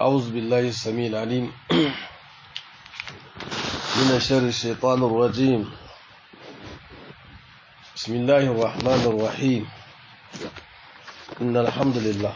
أعوذ بالله السميع العليم من شر الشيطان الرجيم بسم الله الرحمن الرحيم إن الحمد لله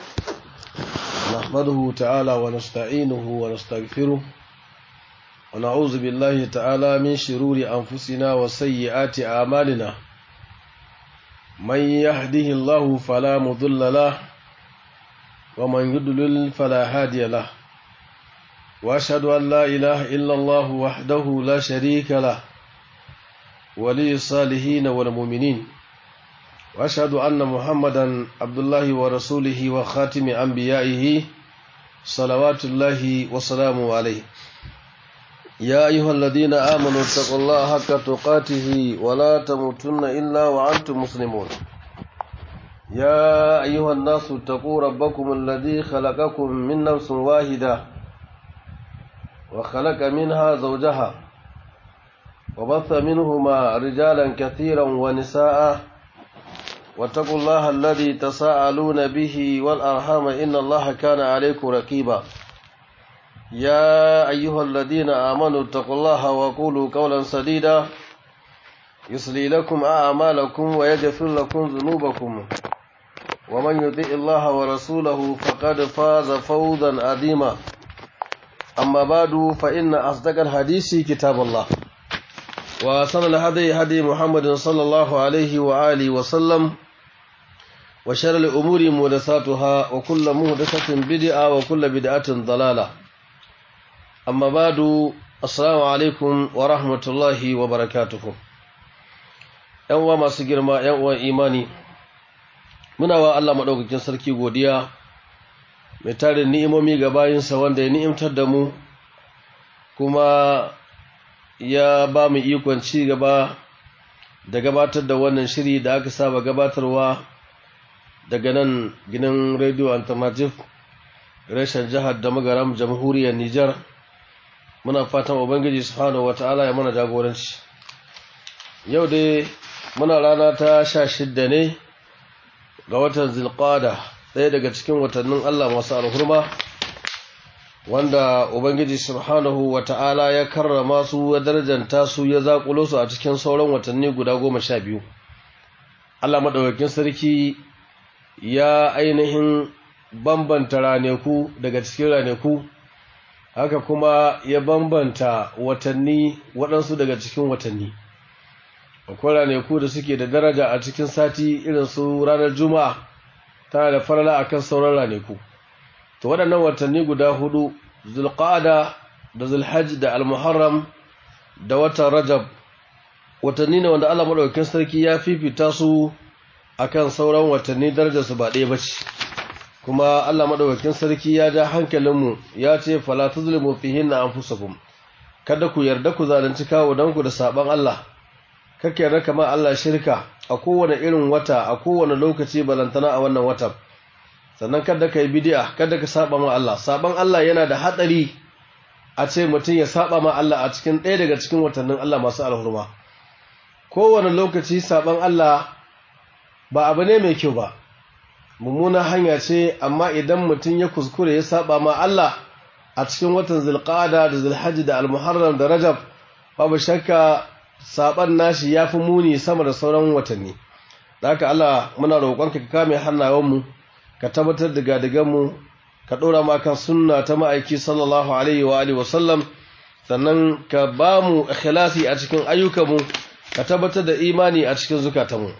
نحمده تعالى ونستعينه ونستغفره ونعوذ بالله تعالى من شرور أنفسنا وسيئات أعمالنا من يهده الله فلا مضل له ومن يضلل فلا هادي له واشهد ان لا اله الا الله وحده لا شريك له ولي الصالحين والمؤمنين واشهد ان محمدا عبد الله ورسوله وخاتم انبيائه صلوات الله وسلامه عليه يا ايها الذين امنوا اتقوا الله حق تقاته ولا تموتن الا وانتم مسلمون يا أيها الناس اتقوا ربكم الذي خلقكم من نفس واحدة وخلق منها زوجها وبث منهما رجالا كثيرا ونساء واتقوا الله الذي تساءلون به والأرحام إن الله كان عليكم رقيبا يا أيها الذين آمنوا اتقوا الله وقولوا قولا سديدا يصلي لكم أعمالكم ويغفر لكم ذنوبكم ومن يطع الله ورسوله فقد فاز فوزا عظيما أما بعد فإن أصدق الحديث كتاب الله وصلى الهدي هدي محمد صلى الله عليه وآله وسلم وشر الأمور محدثاتها وكل محدثة بدعة وكل بدعة ضلالة أما بعد السلام عليكم ورحمة الله وبركاته ‘Yan masu girma, ‘yan uwan imani’ muna wa Allah maɗaukakin sarki godiya mai tarin ni'imomi ga bayinsa wanda ya ni'imtar da mu kuma ya ba mu ikon ci gaba da gabatar da wannan shiri da aka saba gabatarwa daga nan ginin radio alternative reshen jihar da magaram jamhuriyar Nijar muna fatan ubangiji subhanahu wata'ala ya mana jagoranci yau dai muna rana ta sha shidda ne ga watan zilqada ɗaya daga cikin watannin Allah masu alhurma wanda Ubangiji subhanahu wa ta'ala ya karrama su ya darajanta su ya zaƙulo su a cikin sauran watanni guda goma sha biyu Allah maɗaukakin sarki ya ainihin bambanta raneku daga cikin raneku haka kuma ya bambanta watanni waɗansu daga cikin watanni akwai ranaku da suke da daraja a cikin sati irin su ranar juma'a tana da farala akan sauran ranaku to waɗannan watanni guda hudu zulqa'ada da zulhajj da almuharram da watan rajab watanni ne wanda Allah madaukakin sarki ya fifita su akan sauran watanni darajar su ba ɗaya bace kuma Allah madaukakin sarki ya ja hankalinmu ya ce fala tuzlimu fihinna anfusakum kada ku yarda ku zalunci kawo danku da saban Allah kake yarda kamar Allah shirka a kowane irin wata a kowane lokaci balantana a wannan watan sannan kada ka yi bid'a kada ka saba ma Allah saban Allah yana da hatsari a ce mutum ya saba ma Allah a cikin ɗaya daga cikin watannin Allah masu alhurma kowane lokaci saban Allah ba abu ne mai kyau ba mummuna hanya ce amma idan mutum ya kuskure ya saba ma Allah a cikin watan zulqa'ada da zulhajji da almuharram da rajab babu shakka saban nashi ya fi muni sama da sauran watanni da haka Allah muna roƙonka ka kame hannayenmu ka tabbatar da gadiganmu ka ɗora ma kan sunna ta ma'aiki sallallahu alaihi wa alihi wasallam sannan ka ba mu ikhlasi a cikin ayyukanmu ka tabbatar da imani a cikin zukatanmu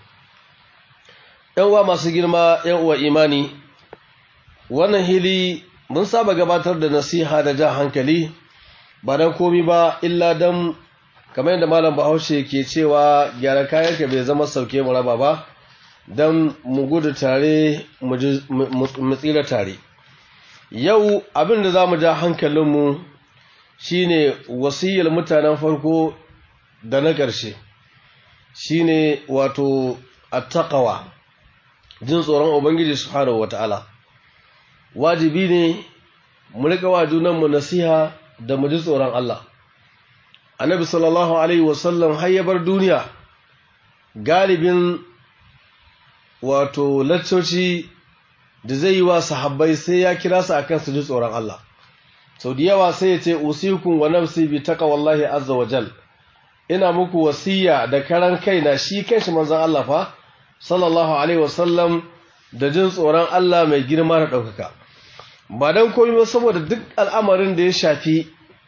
‘yan uwa masu girma ‘yan uwa imani wannan hili mun saba gabatar da nasiha da jan hankali ba don komi ba illa don kamar yadda malam bahaushe ke cewa gyara kayanka bai zama sauke mu raba ba don mu gudu tare mu tsira tare yau abin da za mu ja hankalinmu shine wasiyar mutanen farko da na ƙarshe shine wato attaqawa jin tsoron ubangiji subhanahu wata'ala wajibi ne mu riƙa wa junanmu nasiha da mu ji tsoron Allah annabi sallallahu alaihi wasallam har ya bar duniya galibin wato laccoci da zai yi wa sahabbai sai ya kira su akan su ji tsoron Allah sau da yawa sai ya ce usikum wa nafsi bi taqwallahi azza wa jal ina muku wasiya da karan kaina shi kanshi manzon Allah fa sallallahu alaihi wasallam da jin tsoron Allah mai girma da ɗaukaka ba don komai ba saboda duk al'amarin da ya shafi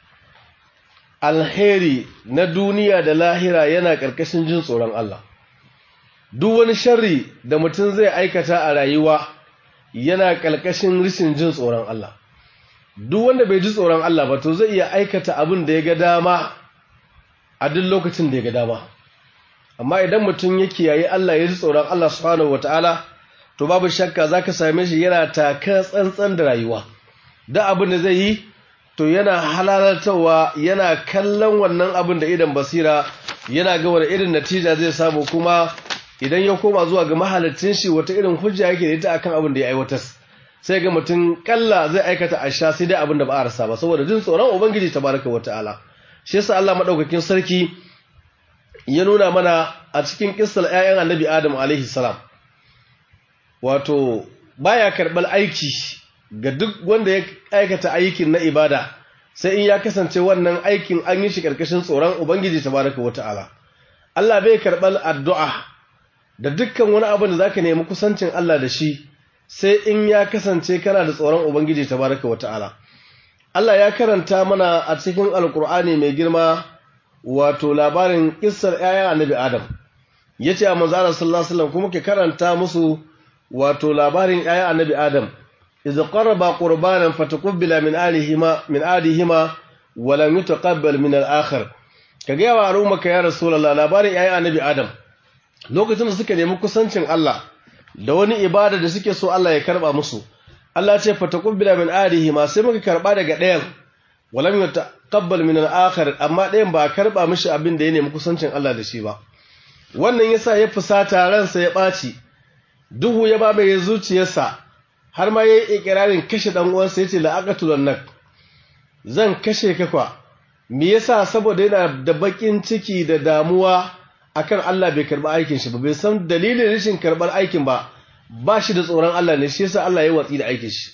alheri na duniya da lahira yana ƙarƙashin jin tsoron Allah duk wani sharri da mutum zai aikata a rayuwa yana ƙarƙashin rishin jin tsoron Allah duk wanda bai ji tsoron Allah ba to zai iya aikata abin da ya ga dama a duk lokacin da ya ga dama amma idan mutum ya kiyaye Allah ya ji tsoron Allah subhanahu wataala to babu shakka zaka same shi yana taka tsantsan da rayuwa da abin da zai yi to yana halalartawa yana kallon wannan abin da idan basira yana ga wani irin natija zai samu kuma idan ya koma zuwa ga mahalicin shi wata irin hujja yake da ita akan abin da ya aiwatar sai ga mutum kalla zai aikata asha sai dai abin da ba a rasa ba saboda jin tsoron ubangiji tabaraka wataala shi yasa Allah madaukakin sarki ya nuna mana a cikin kissar ƴaƴan Annabi Adam alaihi salam wato baya karɓar aiki ga duk wanda ya aikata aikin na ibada sai in ya kasance wannan aikin an yi shi ƙarƙashin tsoron ubangiji tabaraka wata'ala Allah bai karɓar addu'a da dukkan wani abin da zaka nemi kusancin Allah da shi sai in ya kasance kana da tsoron ubangiji tabaraka wata'ala Allah ya karanta mana a cikin alkur'ani mai girma wato labarin kissar 'ya'yan annabi Adam yace a manzo Allah sallallahu alaihi wasallam kuma ke karanta musu wato labarin ‘ya'yan annabi Adam, iza ƙarraba ƙurbanan fatakubbila min alihima, min alihima, walam yi taƙabbal min al'akhar. Ka gaya wa al'umma ka ya Rasulallah labarin ‘ya'yan annabi Adam, lokacin da suka nemi kusancin Allah, da wani ibada da suke so Allah ya karɓa musu. Allah ce fatakubbila min alihima sai muka karɓa daga ɗayan, walam yi taƙabbal min al'akhar, amma ɗayan ba a karɓa mishi abin da ya nemi kusancin Allah da shi ba. Wannan yasa ya fusata ransa ya ɓaci, duhu ya babaye zuciyarsa har ma ya yi ikirarin kashe ɗan uwansa ya ce la'aqatulun nak zan kashe ka kwa me yasa saboda yana da bakin ciki da damuwa akan Allah bai karba aikin shi ba bai san dalilin rashin karbar aikin ba ba shi da tsoron Allah ne shi yasa Allah ya watsi da aikin shi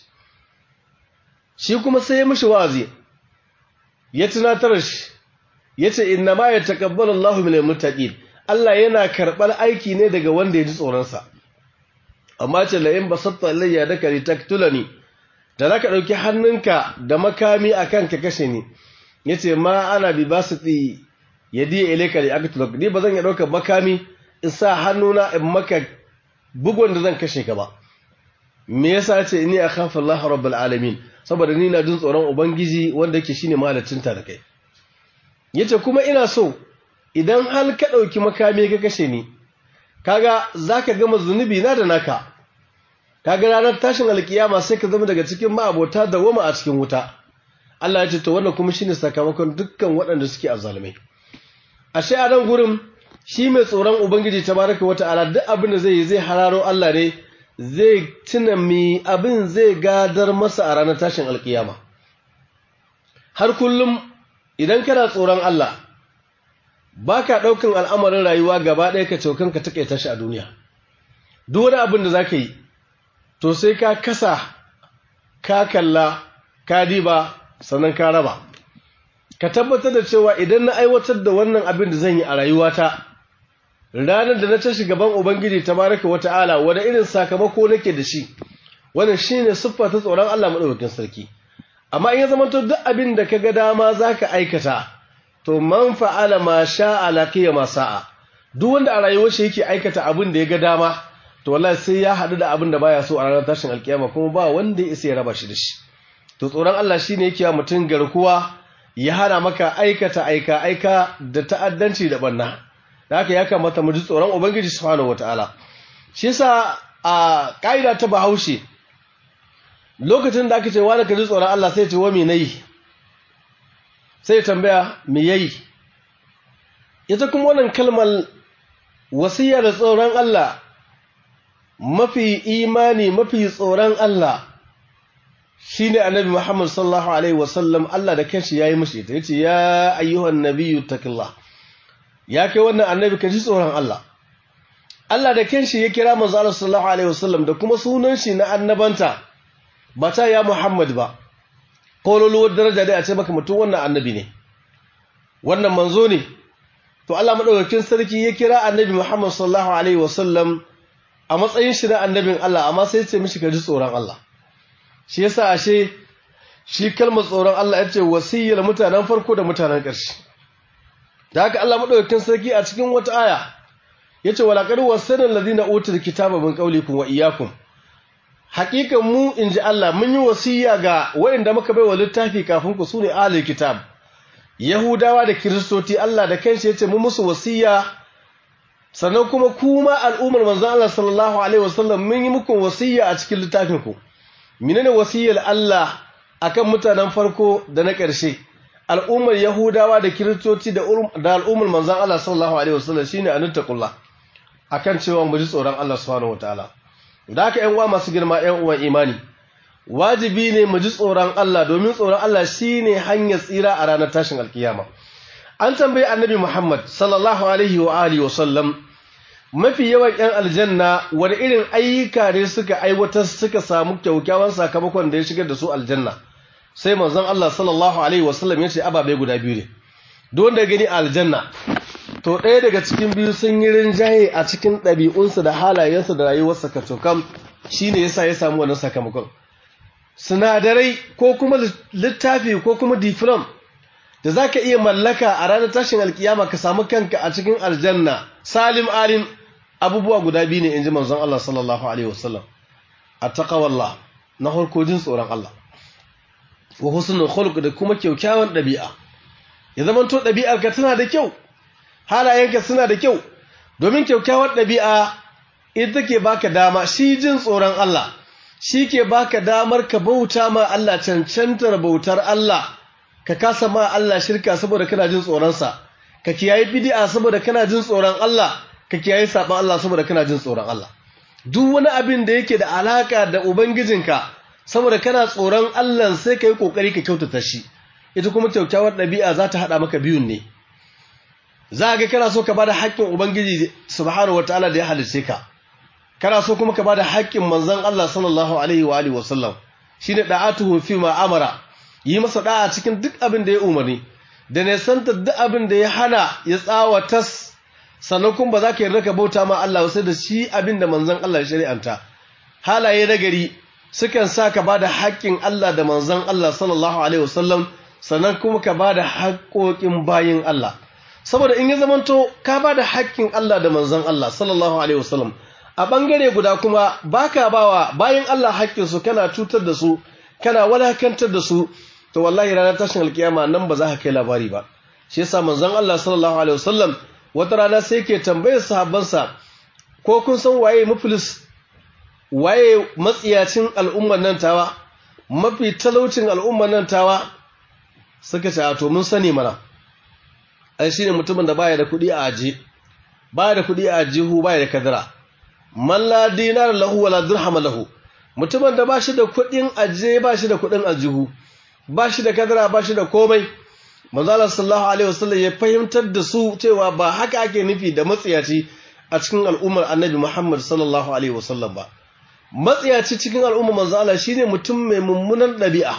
shi kuma sai ya mishi wa'azi ya tunatar shi yace inna ma yataqabbalu Allahu minal muttaqin Allah yana karbar aiki ne daga wanda ya ji tsoron sa amma ce la'in basatta ilayya daka litaktulani da zaka dauki hannunka da makami akan ka kashe ni yace ma ana bi basati yadi ilayka li aktulak ni bazan ya dauka makami in sa hannuna in maka bugun da zan kashe ka ba me yasa yace inni akhafu Allah rabbul alamin saboda ni na jin tsoron ubangiji wanda yake shine malacin ta da kai yace kuma ina so idan hal ka dauki makami ka kashe ni kaga zaka gama zunubi na da naka kaga ranar tashin alkiyama sai ka zama daga cikin ma'abota da wama a cikin wuta Allah ya ce to wannan kuma shine sakamakon dukkan waɗanda suke azzalumai ashe a nan gurin shi mai tsoron ubangiji tabaraka wata'ala duk abin da zai yi zai hararo Allah ne zai tuna mi abin zai gadar masa a ranar tashin alkiyama har kullum idan kana tsoron Allah ba ka ɗaukan al'amarin rayuwa gaba ɗaya ka caukan ka taƙaita shi a duniya duk wani abin da za ka yi to sai ka kasa ka kalla ka diba sannan ka raba ka tabbatar da cewa idan na aiwatar da wannan abin da zan yi a rayuwata ranar da na tashi gaban ubangiji ta baraka wata'ala wani irin sakamako nake da shi wannan shine siffa ta tsoron Allah madaukakin sarki amma in ya zama to duk abin da ka ga dama zaka aikata to man fa'ala ma sha'a laqiya ma sa'a duk wanda a rayuwar shi yake aikata abin da ya ga dama to wallahi sai ya hadu da abin da baya so a ranar tashin alkiyama kuma ba wanda ya isa ya raba shi da shi to tsoron Allah shine yake wa mutum garkuwa ya hana maka aikata aika aika da ta'addanci da banna da haka ya kamata mu ji tsoron ubangiji subhanahu wataala shi yasa a kaida ta Bahaushe lokacin da aka ce wani ka ji tsoron Allah sai ya ce wa me nayi sai tambaya me yayi ita kuma wannan kalmar wasiya da tsoron Allah mafi imani mafi tsoron Allah shine annabi Muhammad sallallahu alaihi wasallam Allah da kanshi yayi mishi ita yace ya ayyuhan nabiyyu taqillah ya kai wannan annabi ka ji tsoron Allah Allah da kanshi ya kira manzo Allah sallallahu alaihi wasallam da kuma sunan shi na annabanta ba ta ya Muhammad ba kololuwar daraja dai a ce maka mutum wannan annabi ne wannan manzo ne to Allah madaukakin sarki ya kira annabi Muhammad sallallahu alaihi wasallam a matsayin shi na annabin Allah amma sai ce mishi ka ji tsoron Allah shi yasa ashe shi kalmar tsoron Allah yace wasiyyar mutanen farko da mutanen ƙarshe da haka Allah madaukakin sarki a cikin wata aya yace wala qad wasana alladhina utul kitaba min qawlikum wa iyyakum haqiqan mu inji Allah mun yi wasiya ga wayanda muka baiwa littafi kafin ku sune ahlul kitab yahudawa da kristoti Allah da kanshi yace mu musu wasiya sannan kuma kuma al'ummar manzon Allah sallallahu alaihi wasallam mun yi muku wasiya a cikin littafin ku menene wasiyar Allah akan mutanen farko da na ƙarshe al'ummar yahudawa da kiristoci da al'ummar manzon Allah sallallahu alaihi wasallam shine anittaqullah akan cewa mu ji tsoron Allah subhanahu wataala da haka ƴan uwa masu girma ƴan uwan imani wajibi ne mu ji tsoron Allah domin tsoron Allah shine hanyar tsira a ranar tashin alkiyama an tambayi annabi Muhammad sallallahu alaihi wa alihi wa sallam mafi yawan ƴan aljanna wani irin ayyuka ne suka aiwatar suka samu kyaukyawan sakamakon da ya shigar da su aljanna sai manzon Allah sallallahu alaihi wa sallam ya ce ababe guda biyu ne duk wanda gani aljanna to ɗaya daga cikin biyu sun yi rinjaye a cikin ɗabi'unsa da halayensa da rayuwarsa kacokam shine yasa ya samu wannan sakamakon sinadarai ko kuma littafi ko kuma diflam da za ka iya mallaka a ranar tashin alkiyama ka samu kanka a cikin aljanna salim alim abubuwa guda biyu ne in ji manzon Allah sallallahu alaihi wasallam a taƙawallah na harkojin tsoron Allah wa husnul khuluq da kuma kyaukyawan ɗabi'a ya zama to ɗabi'arka tana da kyau halayenka suna da kyau domin kyaukyawar ɗabi'a ita ke baka dama shi jin tsoron Allah shi ke baka damar ka bauta ma Allah cancantar bautar Allah ka kasa ma Allah shirka saboda kana jin tsoronsa ka kiyaye bid'a saboda kana jin tsoron Allah ka kiyaye saban Allah saboda kana jin tsoron Allah duk wani abin da yake da alaka da ubangijinka saboda kana tsoron Allah sai ka yi kokari ka kyautata shi ita kuma kyaukyawar ɗabi'a za ta haɗa maka biyun ne za ga kana so ka bada haƙƙin ubangiji subhanahu wataala da ya halice ka kana so kuma ka bada haƙƙin manzon Allah sallallahu alaihi wa alihi wasallam shine da'atuhu fi ma amara yi masa da'a cikin duk abin da ya umarni da ne santa duk abin da ya hana ya tsawatas sannan kuma ba za ka yarda ka bauta ma Allah sai da shi abin da manzon Allah ya shari'anta halaye nagari sukan sa ka bada haƙƙin Allah da manzon Allah sallallahu alaihi wasallam sannan kuma ka bada haƙƙoƙin bayin Allah saboda in ya zamanto ka bada haƙƙin Allah da manzon Allah sallallahu alaihi wasallam a bangare guda kuma baka bawa bayin Allah haƙƙin su kana cutar da su kana walakantar da su to wallahi ranar tashin alkiyama nan ba za ka kai labari ba shi yasa manzon Allah sallallahu alaihi wasallam wata rana sai ke tambayar sahabbansa ko kun san waye muflis waye matsiyacin al'ummar nan tawa mafi talaucin al'ummar nan tawa suka ce a to mun sani mana ai shine mutumin da baya da kuɗi a aje baya da kuɗi a ajihu baya da kadara man la dinar lahu wala dirham lahu mutumin da bashi da kuɗin aje bashi da kuɗin aljihu bashi da kadara bashi da komai manzo Allah sallallahu alaihi wasallam ya fahimtar da su cewa ba haka ake nufi da matsiyaci a cikin al'ummar Annabi Muhammad sallallahu alaihi wasallam ba matsiyaci cikin al'ummar manzo Allah shine mutum mai mummunan ɗabi'a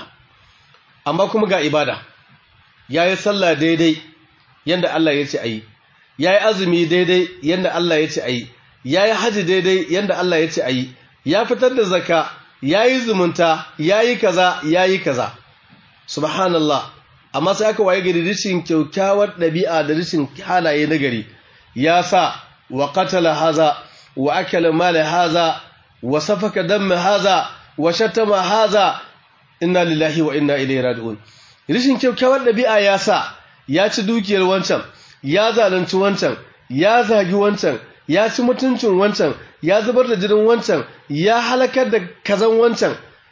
amma kuma ga ibada yayi sallah daidai yanda Allah ya ce ayi yayi azumi daidai yanda Allah ya ce ayi yayi haji daidai yanda Allah ya ce ayi ya fitar da zakka yayi zumunta yayi kaza yayi kaza subhanallah amma sai aka waye gari rishin kyaukyawar ɗabi'a da rishin halaye na gari ya sa wa qatala haza wa akala mala haza wa safaka damma haza wa shatama haza inna lillahi wa inna ilaihi raji'un rishin kyaukyawar ɗabi'a ya sa ya ci dukiyar wancan ya zalunci wancan ya zagi wancan ya ci mutuncin wancan ya zubar da jinin wancan ya halakar da kazan wancan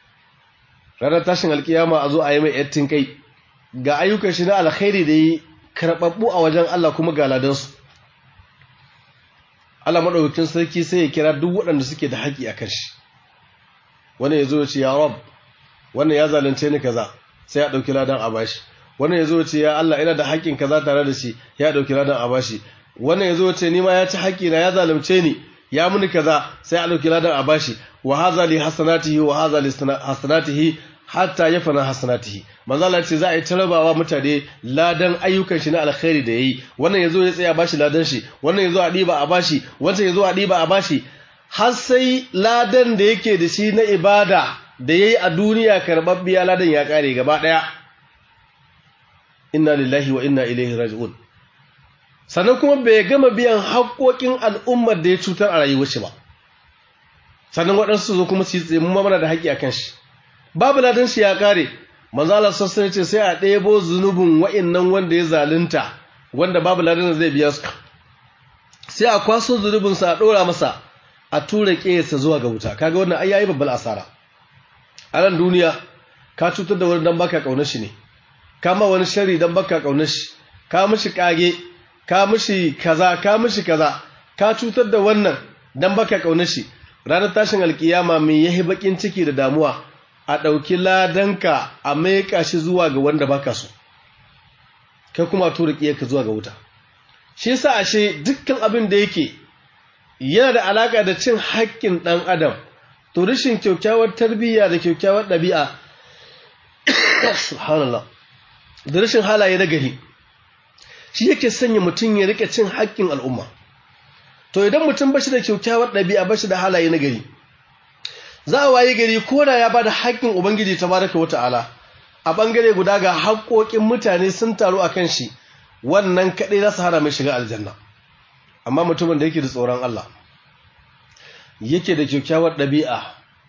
ranar tashin alkiyama a zo a yi mai yattin kai ga ayyukan shi na alkhairi da yi karɓaɓɓu a wajen Allah kuma ga ladansu Allah maɗaukakin sarki sai ya kira duk waɗanda suke da haƙi a kan shi wani ya zo ya ce ya rab wannan ya zalunce ni kaza sai ya ɗauki ladan a bashi wannan ya zo ce ya Allah ina da haƙƙin kaza tare da shi ya ɗauki ladan a bashi wannan ya zo ce ni ma ya ci haƙƙi na ya zalunce ni ya muni kaza sai a dauki ladan a bashi wa hadha li hasanatihi wa hadha li hasanatihi hatta yafana hasanatihi manzo Allah ce za a yi tarabawa mutane ladan ayyukan shi na alkhairi da yayi wannan yazo ya tsaya bashi ladan shi wannan yazo a diba a bashi wancan yazo a diba a bashi har sai ladan da yake da shi na ibada da yayi a duniya karbabbiya ladan ya kare gaba daya inna lillahi wa inna ilaihi raji'un sannan kuma bai gama biyan haƙoƙin al'ummar da ya cutar a rayuwar shi ba sannan waɗansu zo kuma su tsaye mu mana da haƙƙi akan shi babu ladan shi ya kare manzo Allah sassan ce sai a ɗebo zunubin wa'annan wanda ya zalunta wanda babu ladan zai biya su sai a kwaso zunubin sa a ɗora masa a tura ƙeyarsa zuwa ga wuta kaga wannan ai yayi babbar asara a nan duniya ka cutar da wani dan baka kaunar shi ne ka ma wani shari dan baka kaunar shi ka mishi kage ka mishi kaza ka mishi kaza ka cutar da wannan dan baka kaunar shi ranar tashin alkiyama mai yahi bakin ciki da damuwa a ɗauki ladanka a maika shi zuwa ga wanda baka so kai kuma tura ka zuwa ga wuta shi yasa ashe dukkan abin da yake yana da alaka da cin haƙƙin ɗan adam to rashin kyaukyawar tarbiyya da kyaukyawar ɗabi'a subhanallah da rashin halaye na gari shi yake sanya mutum ya rike cin haƙƙin al'umma to idan mutum bashi da kyaukyawar ɗabi'a bashi da halaye na gari za a waye gari ko da ya bada haƙƙin ubangiji tabaraka wata'ala a bangare guda ga haƙƙoƙin mutane sun taru akan shi wannan kaɗai za su hana mai shiga aljanna amma mutumin da yake da tsoron Allah yake da kyakkyawar ɗabi'a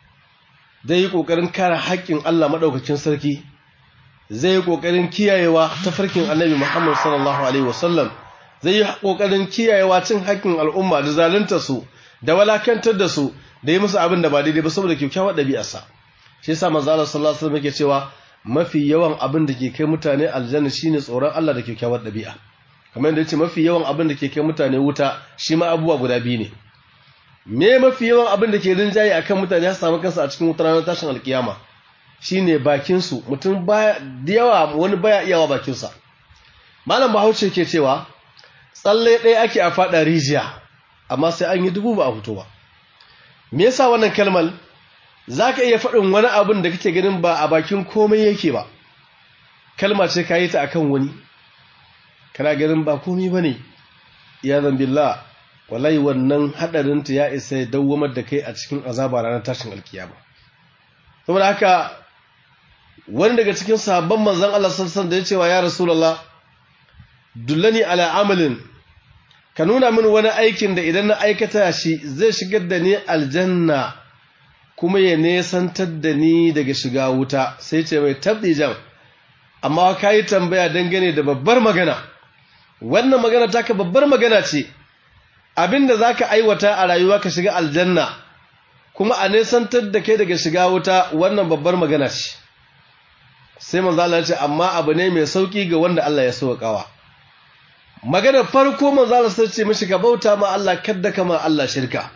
zai yi ƙoƙarin kare haƙƙin Allah maɗaukakin sarki zai yi ƙoƙarin kiyayewa ta farkin annabi Muhammad sallallahu alaihi wasallam zai yi ƙoƙarin kiyayewa cin haƙƙin al'umma da zalunta su da walakantar da su da yi musu abin da ba daidai ba saboda kyakkyawar ɗabi'arsa shi yasa manzo Allah sallallahu alaihi wasallam yake cewa mafi yawan abin da ke kai mutane aljanna shine tsoron Allah da kyakkyawar ɗabi'a kamar yadda yace mafi yawan abin da ke kai mutane wuta shi ma abubuwa guda biyu ne me mafi yawan abin da ke rinjaye akan mutane ya samu kansa a cikin wutar ranar tashin alkiyama shine bakin su mutum baya da yawa wani baya iyawa bakin sa malam Bahaushe ke cewa tsalle ɗaya ake a fada rijiya amma sai an yi dubu ba a fito ba me yasa wannan kalmar zaka iya faɗin wani abin da kake ganin ba a bakin komai yake ba kalma ce ka yi ta akan wani kana ganin ba komai bane ya zambillah wallahi wannan hadarinta ya isa ya dawwamar da kai a cikin azaba ranar tashin alkiyama saboda haka wani daga cikin sahabban manzon Allah sallallahu da ya cewa ya rasulullah dullani ala amalin ka nuna min wani aikin da idan na aikata shi zai shigar da ni aljanna kuma ya nesantar da ni daga shiga wuta sai ce mai tabdijan amma ka yi tambaya dangane da babbar magana wannan magana taka babbar magana ce abinda za ka aiwata a rayuwa ka shiga aljanna kuma a nesantar da kai daga shiga wuta wannan babbar magana ce sai manzo Allah ya ce amma abu ne mai sauki ga wanda Allah ya sauƙawa magana farko manzo Allah sai ce mishi ka bauta ma Allah kadda kama Allah shirka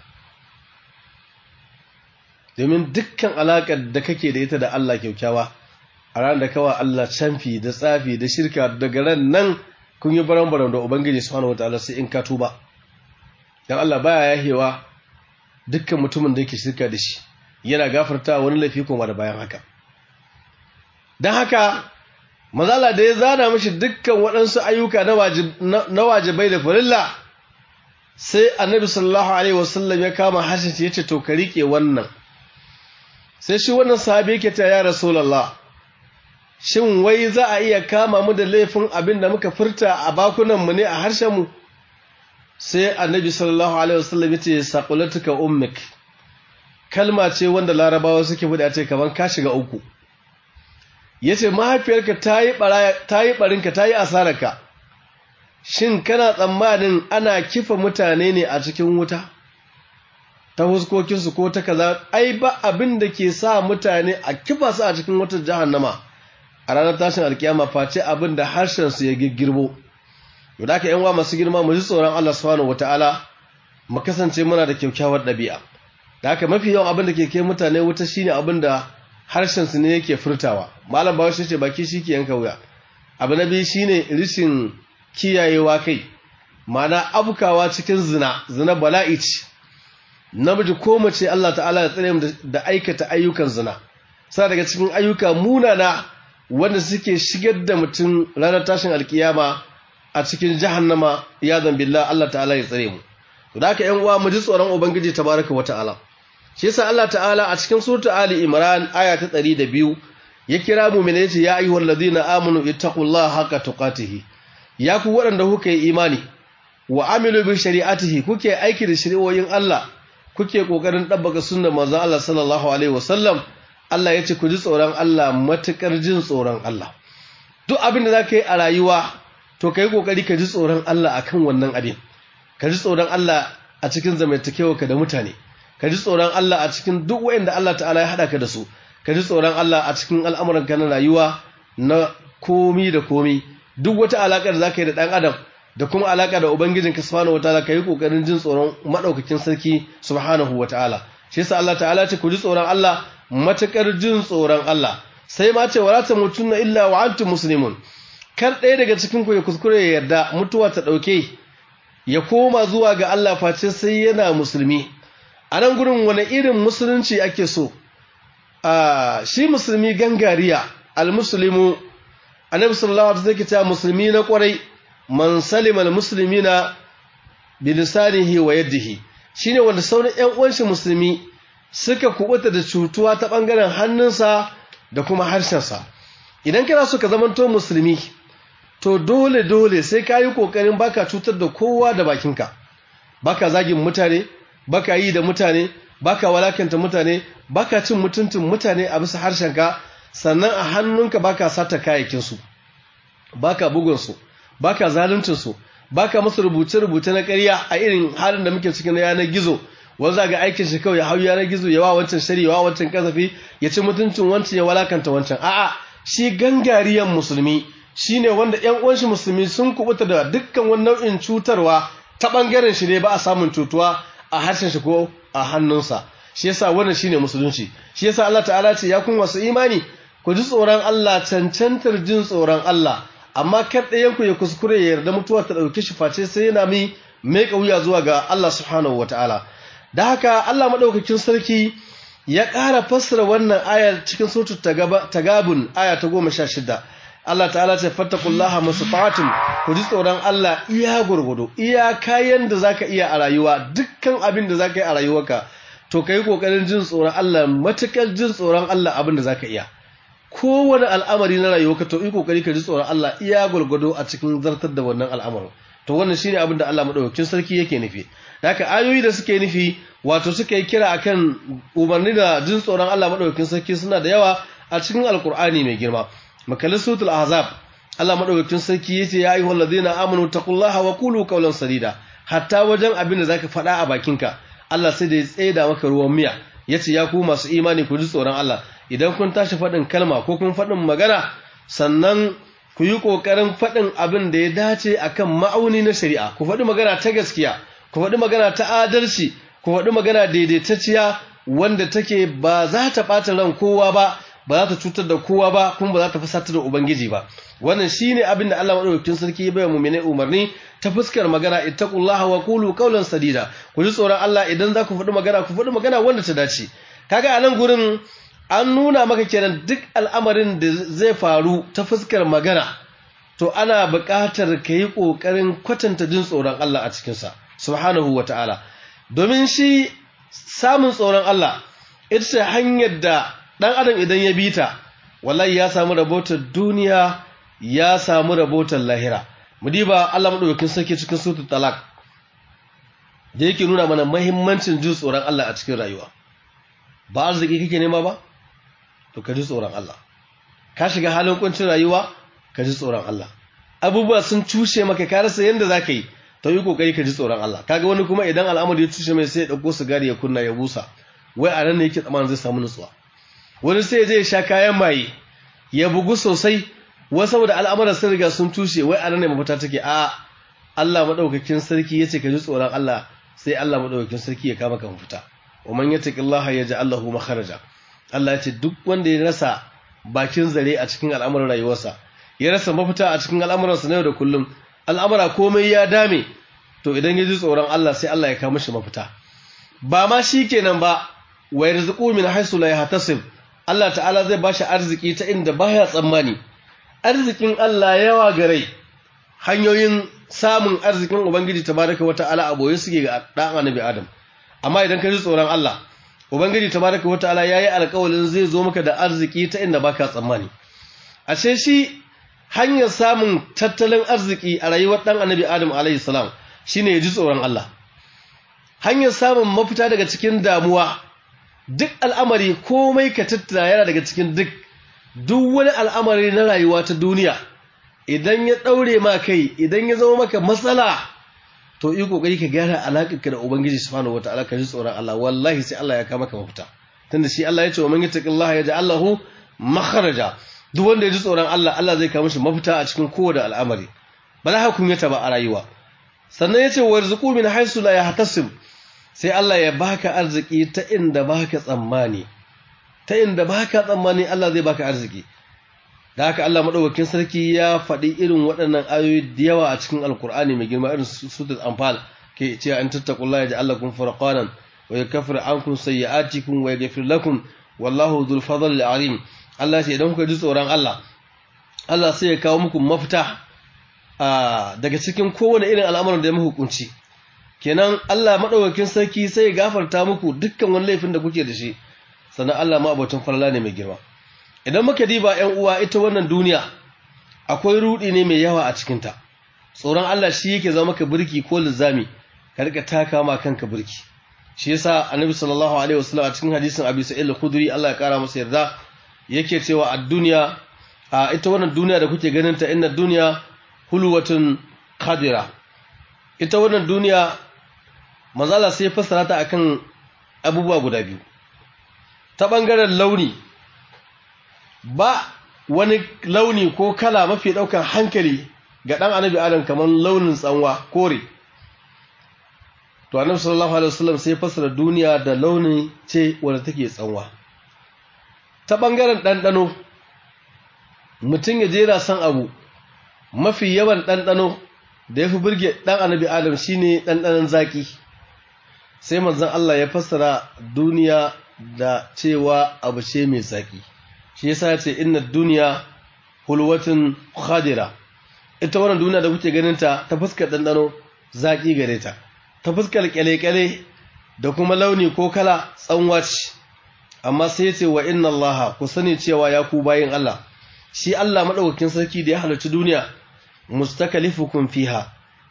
domin dukkan alakar da kake da ita da Allah kyaukyawa a ran da kawa Allah canfi da tsafi da shirka daga ran nan kun yi baran-baran da Ubangiji subhanahu wataala sai in ka tuba dan Allah baya yahewa dukkan mutumin da yake shirka da shi yana gafarta wani laifi kuma da bayan haka dan haka mazala da ya zana mishi dukkan waɗansu ayyuka na wajibai da farilla sai annabi sallallahu alaihi wasallam ya kama hashin ya ce to ka rike wannan sai shi wannan sahabi yake ta ya rasulullah shin wai za a iya kama mu da laifin abin da muka furta a bakunanmu ne a harshenmu sai annabi sallallahu alaihi wasallam yace saqulatuka ummik kalma ce wanda larabawa suke buɗe ce kaman ka shiga uku yace mahaifiyarka tayi baraya tayi barinka tayi asararka shin kana tsammanin ana kifa mutane ne a cikin wuta ta huskokinsu ko ta kaza ai ba abin da ke sa mutane a kifa su a cikin wutar jahannama a ranar tashin alkiyama face abin da harshensu ya girgirbo yau da aka yan wa masu girma mu ji tsoron Allah subhanahu wataala mu kasance muna da kyakkyawar ɗabi'a da haka mafi yawan abin da ke kai mutane wuta shine abin da harshensu ne yake furtawa malam bawa shi ce baki shi ke yanka wuya abu na biyu shine rishin kiyayewa kai ma'ana abukawa cikin zina zina bala'i ce namiji ko mace Allah ta'ala ya tsare mu da aikata ayyukan zina sa daga cikin ayyuka munana wanda suke shigar da mutum ranar tashin alkiyama a cikin jahannama ya billah Allah ta'ala ya tsare mu da haka ƴan uwa mu ji tsoron ubangiji tabaraka wa ta'ala shi yasa Allah ta'ala a cikin surta ali imran aya ta 102 ya kira mu mene yace ya ayyuhal ladina amanu ittaqullaha haqqa tuqatihi ya ku waɗanda kuka yi imani wa amilu bi shari'atihi kuke aiki da shari'o'in Allah kuke kokarin dabbaka sunnar manzon Allah sallallahu alaihi wasallam Allah yace ku ji tsoron Allah matukar jin tsoron Allah duk abin da zaka yi a rayuwa to kai kokari ka ji tsoron Allah akan wannan abin ka ji tsoron Allah a cikin zamantakewarka da mutane ka ji tsoron Allah a cikin duk wanda Allah ta'ala ya hada ka da su ka ji tsoron Allah a cikin al'amuranka na rayuwa na komi da komi duk wata alaƙar da zaka yi da ɗan adam da kuma alaƙa da ubangijinka subhanahu wataala ka yi ƙoƙarin jin tsoron maɗaukakin sarki subhanahu wataala shi yasa Allah ta'ala ce ku ji tsoron Allah matakar jin tsoron Allah sai ma ce wala tamutunna illa wa antum muslimun kar ɗaya daga cikin ku ya kuskure ya yarda mutuwa ta ɗauke ya koma zuwa ga Allah face sai yana musulmi a nan gurin wani irin musulunci ake so a shi musulmi gangariya almuslimu annabi sallallahu alaihi wasallam ta musulmi na kwarai man salima almuslimina bi lisanihi wa yadihi shine wanda sauran ƴan uwan shi musulmi suka kubuta da cutuwa ta bangaren hannunsa da kuma harshensa idan kana so ka zamanto musulmi to dole dole sai ka yi kokarin baka cutar da kowa da bakinka baka zagin mutane baka yi da mutane baka walakanta mutane baka cin mutuntun mutane a bisa harshenka sannan a hannunka baka sata kayayyakinsu baka bugunsu baka zaluncinsu baka musu rubuce-rubuce na ƙarya a irin halin da muke cikin yanar gizo wanda ga aikin shi kawai ya hau yanar gizo ya wa wancan shari ya wa wancan kasafi ya ci mutuncin wancan ya walakanta wancan a'a shi gangariyan musulmi shine wanda ƴan uwan shi musulmi sun kubuta da dukkan wani nau'in cutarwa ta bangaren shi ne ba a samun cutuwa a harshen shi ko a hannunsa shi yasa wannan shine musulunci shi yasa Allah ta'ala ce ya kun wasu imani ku ji tsoron Allah cancantar jin tsoron Allah amma kar ɗayan ku ya kuskure ya yarda mutuwa ta ɗauki shi face sai yana mi mai wuya zuwa ga Allah subhanahu wataala da haka Allah madaukakin sarki ya ƙara fassara wannan ayar cikin suratul tagabun aya ta goma sha shida Allah ta'ala ce fattakullaha mastata'tum ku ji tsoron Allah iya gurgudu iya kayan da zaka iya a rayuwa dukkan abin da zaka yi a rayuwarka to kai kokarin jin tsoron Allah matakar jin tsoron Allah abin da zaka iya kowane al'amari na rayuwarka to yi kokari ka ji tsoron Allah iya gurgudu a cikin zartar da wannan al'amarin to wannan shine abin da Allah madaukakin sarki yake nufi haka ayoyi da suke nufi wato suka yi kira akan umarni da jin tsoron Allah madaukakin sarki suna da yawa a cikin alkur'ani mai girma makalin sutul azab Allah madaukakin sarki yace ya ayyuhal ladina amanu taqullaha wa qulu qawlan sadida hatta wajen abin da zaka faɗa a bakinka Allah sai da ya tsaida maka ruwan miya yace ya ku masu imani ku ji tsoron Allah idan kun tashi faɗin kalma ko kun faɗin magana sannan ku yi ƙoƙarin faɗin abin da ya dace akan ma'auni na shari'a ku faɗi magana ta gaskiya ku faɗi magana ta adalci ku faɗi magana daidaitacciya wanda take ba za ta ɓata ran kowa ba ba za ta cutar da kowa ba kuma ba za ta fusatar da ubangiji ba wannan shine abin da Allah madaukakin sarki ya bayar mu'mine umarni ta fuskar magana ittaqullaha wa qulu qawlan sadida ku ji tsoron Allah idan za ku faɗi magana ku faɗi magana wanda ta dace kaga a nan gurin an nuna maka kenan duk al'amarin da zai faru ta fuskar magana to ana buƙatar ka yi ƙoƙarin kwatanta jin tsoron Allah a cikinsa subhanahu wa ta'ala domin shi samun tsoron Allah ita ce hanyar da ɗan adam idan ya bi ta wallahi ya samu rabotar duniya ya samu rabotar lahira mudiba Allah madaukakin sarki cikin suratul talaq da yake nuna mana muhimmancin jin tsoron Allah a cikin rayuwa ba arziki kake nema ba to ka ji tsoron Allah ka shiga halin kuncin rayuwa ka ji tsoron Allah abubuwa sun cushe maka ka rasa yanda zaka yi to yi kokari ka ji tsoron Allah kaga wani kuma idan al'amari ya cushe mai sai ya dauko sigari ya kunna ya busa wai a nan ne yake tsammanin zai samu nutsuwa wani sai ya je ya sha kayan maye ya bugu sosai wai saboda al'amuran sun riga sun tushe wai a nan ne mafita take a Allah madaukakin sarki yace ka ji tsoron Allah sai Allah madaukakin sarki ya kama ka mafita wa man yattaqillaha yaj'al lahu makharaja Allah ya ce duk wanda ya rasa bakin zare a cikin al'amuran rayuwarsa ya rasa mafita a cikin al'amuransa na yau da kullum al'amura komai ya dame to idan ya ji tsoron Allah sai Allah ya kawo mishi mafita ba ma shi kenan ba wa yarzuqu min haythu la yahtasib Allah ta'ala zai bashi arziki ta inda baya tsammani arzikin Allah yawa gare hanyoyin samun arzikin ubangiji tabaraka wa ta'ala a boye suke ga dan annabi Adam amma idan ka ji tsoron Allah ubangiji tabaraka wa ta'ala yayi alƙawarin zai zo maka da arziki ta inda baka tsammani ashe shi hanyar samun tattalin arziki a rayuwar dan annabi Adam alayhi salam shine ya ji tsoron Allah hanyar samun mafita daga cikin damuwa duk al'amari komai ka tattara yana daga cikin duk duk wani al'amari na rayuwa ta duniya idan ya daure ma kai idan ya zama maka matsala to yi kokari ka gyara alaƙarka da ubangiji subhanahu wataala ka ji tsoron Allah wallahi sai Allah ya kama maka mafita tunda shi Allah ya ce wa man yattaqillaha yaj'al lahu makharaja duk wanda ya ji tsoron Allah Allah zai kawo mishi mafita a cikin kowane al'amari ba za ka kunyata ba a rayuwa sannan ya ce warzuqu min haythu la yahtasib sai Allah ya baka arziki ta inda baka tsammani ta inda baka tsammani Allah zai baka arziki da haka Allah madaukakin sarki ya faɗi irin waɗannan ayoyi da yawa a cikin alkur'ani mai girma irin suratul anfal ke cewa an tattaqullaha ja'alakum furqanan wa yakfir ankum sayyi'atikum wa yaghfir lakum wallahu dhul fadli alim Allah sai idan kuka ji tsoron Allah Allah sai ya kawo muku mafita daga cikin kowane irin al'amuran da ya muku kunci kenan Allah madaukakin sarki sai ya gafarta muku dukkan wani laifin da kuke da shi sannan Allah ma abotun falala ne mai girma idan muka diba ƴan uwa ita wannan duniya akwai rudi ne mai yawa a cikin ta tsoron Allah shi yake zama maka burki ko lizami ka rika taka ma kanka burki shi yasa annabi sallallahu alaihi wasallam a cikin hadisin Abi Sa'id al-Khudri Allah ya kara masa yarda yake cewa a duniya a ita wannan duniya da kuke ganin ta inna duniya hulwatun khadira ita wannan duniya mazala sai fassara ta akan abubuwa guda biyu ta bangaren launi ba wani launi ko kala mafi daukan hankali ga dan annabi adam kamar launin tsanwa kore to annabi sallallahu alaihi wasallam sai fassara duniya da launi ce wanda take tsanwa ta bangaren ɗanɗano mutum ya jera san abu mafi yawan ɗanɗano da ya fi birge ɗan annabi adam shine ɗanɗanon zaƙi sai manzon Allah ya fassara duniya da cewa abu ce mai zaƙi shi yasa ya ce inna duniya hulwatin khadira ita wannan duniya da kuke ganin ta ta fuskar ɗanɗano zaƙi gare ta ta fuskar ƙyale-ƙyale da kuma launi ko kala tsanwa ce amma sai ya ce wa inna Allah ku sani cewa ya ku bayin Allah shi Allah madaukakin sarki da ya halarci duniya mustakalifukum fiha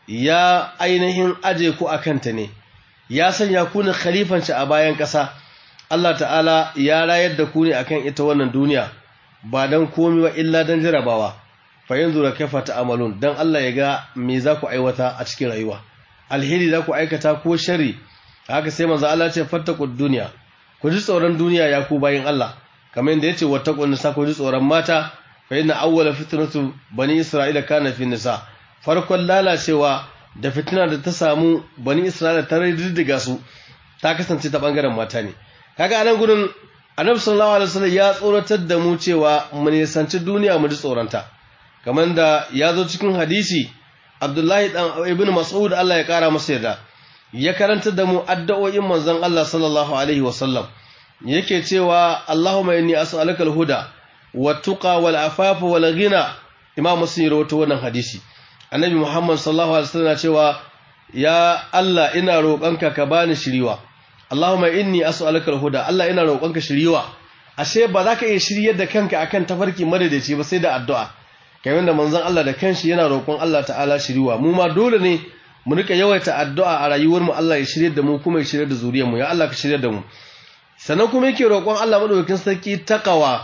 ya ainihin aje ku akanta ne ya sanya ku ne khalifan shi a bayan ƙasa Allah ta'ala ya rayar da ku ne akan ita wannan duniya ba dan komai ba illa dan jarabawa fa yanzu da kaifa ta'amalun dan Allah ya ga me za ku aiwata a cikin rayuwa alheri za ku aikata ko sharri haka sai manzo Allah ce fattaqud dunya ku ji tsoron duniya ya ku bayin Allah kamar yadda yace wattaqun nisa ku ji tsoron mata fa inna awwala fitnatu bani isra'ila kana fi nisa farkon lalacewa da fitina da ta samu bani isra'ila ta riddiga su ta kasance ta bangaren mata ne kaga anan gurin annabi sallallahu alaihi wasallam ya tsoratar da mu cewa mu nisanci duniya mu ji tsoronta kamar da ya zo cikin hadisi Abdullahi dan Ibn Mas'ud Allah ya kara masa yarda ya karanta da mu addu'o'in manzon Allah sallallahu alaihi wasallam yake cewa Allahumma inni as'aluka al-huda wat-tuqa wal-afafa wal-ghina Imam Muslim rawaito wannan hadisi Annabi Muhammad sallallahu alaihi wasallam cewa ya Allah ina roƙonka ka bani shiriwa Allahumma inni as'aluka al-huda Allah ina roƙonka shiriwa ashe ba za ka iya shiryar da kanka akan tafarki madadaci ba sai da addu'a kamar da manzon Allah da kanshi yana roƙon Allah ta'ala shiriwa mu ma dole ne mu rika yawaita addu'a a rayuwar mu Allah ya shirye da mu kuma ya shirye da zuriyar mu ya Allah ka shirye da mu sannan kuma yake roƙon Allah madaukakin sarki takawa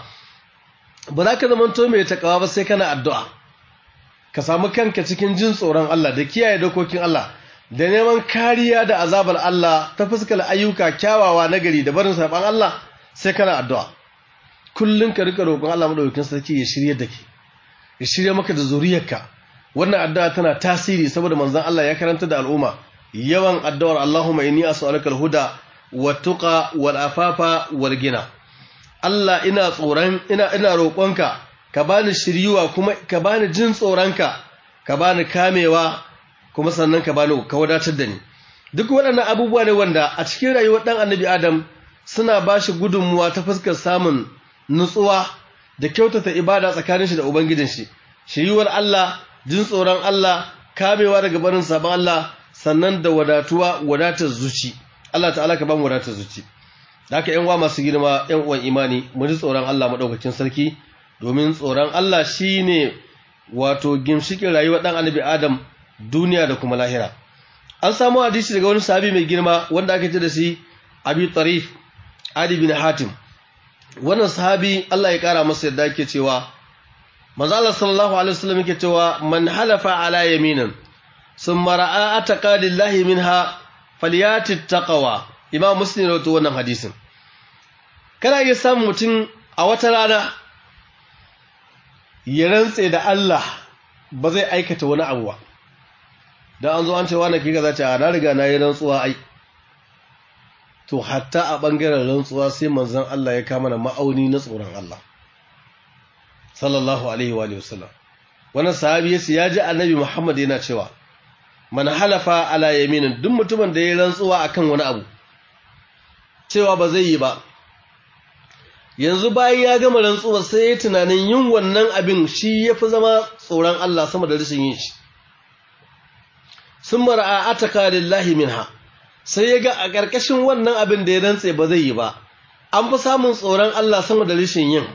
ba za ka zamanto mai takawa ba sai kana addu'a ka samu kanka cikin jin tsoron Allah da kiyaye dokokin Allah da neman kariya da azabar Allah ta fuskar ayyuka kyawawa na gari da barin saban Allah sai kana addu'a kullun ka rika roƙon Allah madaukakin sarki ya shirye da ke ya shirye maka da zuriyarka wannan addu'a tana tasiri saboda manzon Allah ya karanta da al'umma yawan addu'ar Allahumma inni as'aluka al-huda wat-tuqa wal-afafa wal-gina Allah ina tsoron ina ina roƙonka ka bani shiryuwa kuma ka bani jin tsoronka ka bani kamewa kuma sannan ka bani ka wadatar da ni duk waɗannan abubuwa ne wanda a cikin rayuwar ɗan annabi adam suna ba shi gudunmuwa ta fuskar samun nutsuwa da kyautata ibada tsakanin shi da ubangijin shi shiriwar Allah jin tsoron Allah kamewa daga barin sabon Allah sannan da wadatuwa wadatar zuci Allah ta'ala ka ba mu wadatar zuci da haka yan uwa masu girma yan uwan imani mu ji tsoron Allah madaukakin sarki domin tsoron Allah shine wato gimshikin rayuwar dan annabi Adam duniya da kuma lahira an samu hadisi daga wani sahabi mai girma wanda aka ce da shi Abi Tarif Adi bin Hatim wannan sahabi Allah ya kara masa yadda yake cewa manzo Allah sallallahu alaihi wasallam yake cewa man halafa ala yaminin summa ra'a ataqadillahi minha falyati taqwa imam muslim rawaito wannan hadisin kana iya samun mutum a wata rana ya rantse da Allah ba zai aikata wani abu ba dan an zo an ce wani kika zace a na riga na yi rantsuwa ai to hatta a bangaren rantsuwa sai manzon Allah ya kama na ma'auni na tsoron Allah sallallahu alaihi wa sallam wannan sahabi yace ya ji annabi Muhammad yana cewa man halafa ala yaminin duk mutumin da ya rantsuwa akan wani abu cewa ba zai yi ba yanzu bayan ya gama rantsuwa sai ya tunanin yin wannan abin shi yafi zama tsoron Allah sama da rashin yin shi sun mara'a ataka lillahi minha sai ya ga a ƙarƙashin wannan abin da ya rantse ba zai yi ba an fi samun tsoron Allah sama da rashin yin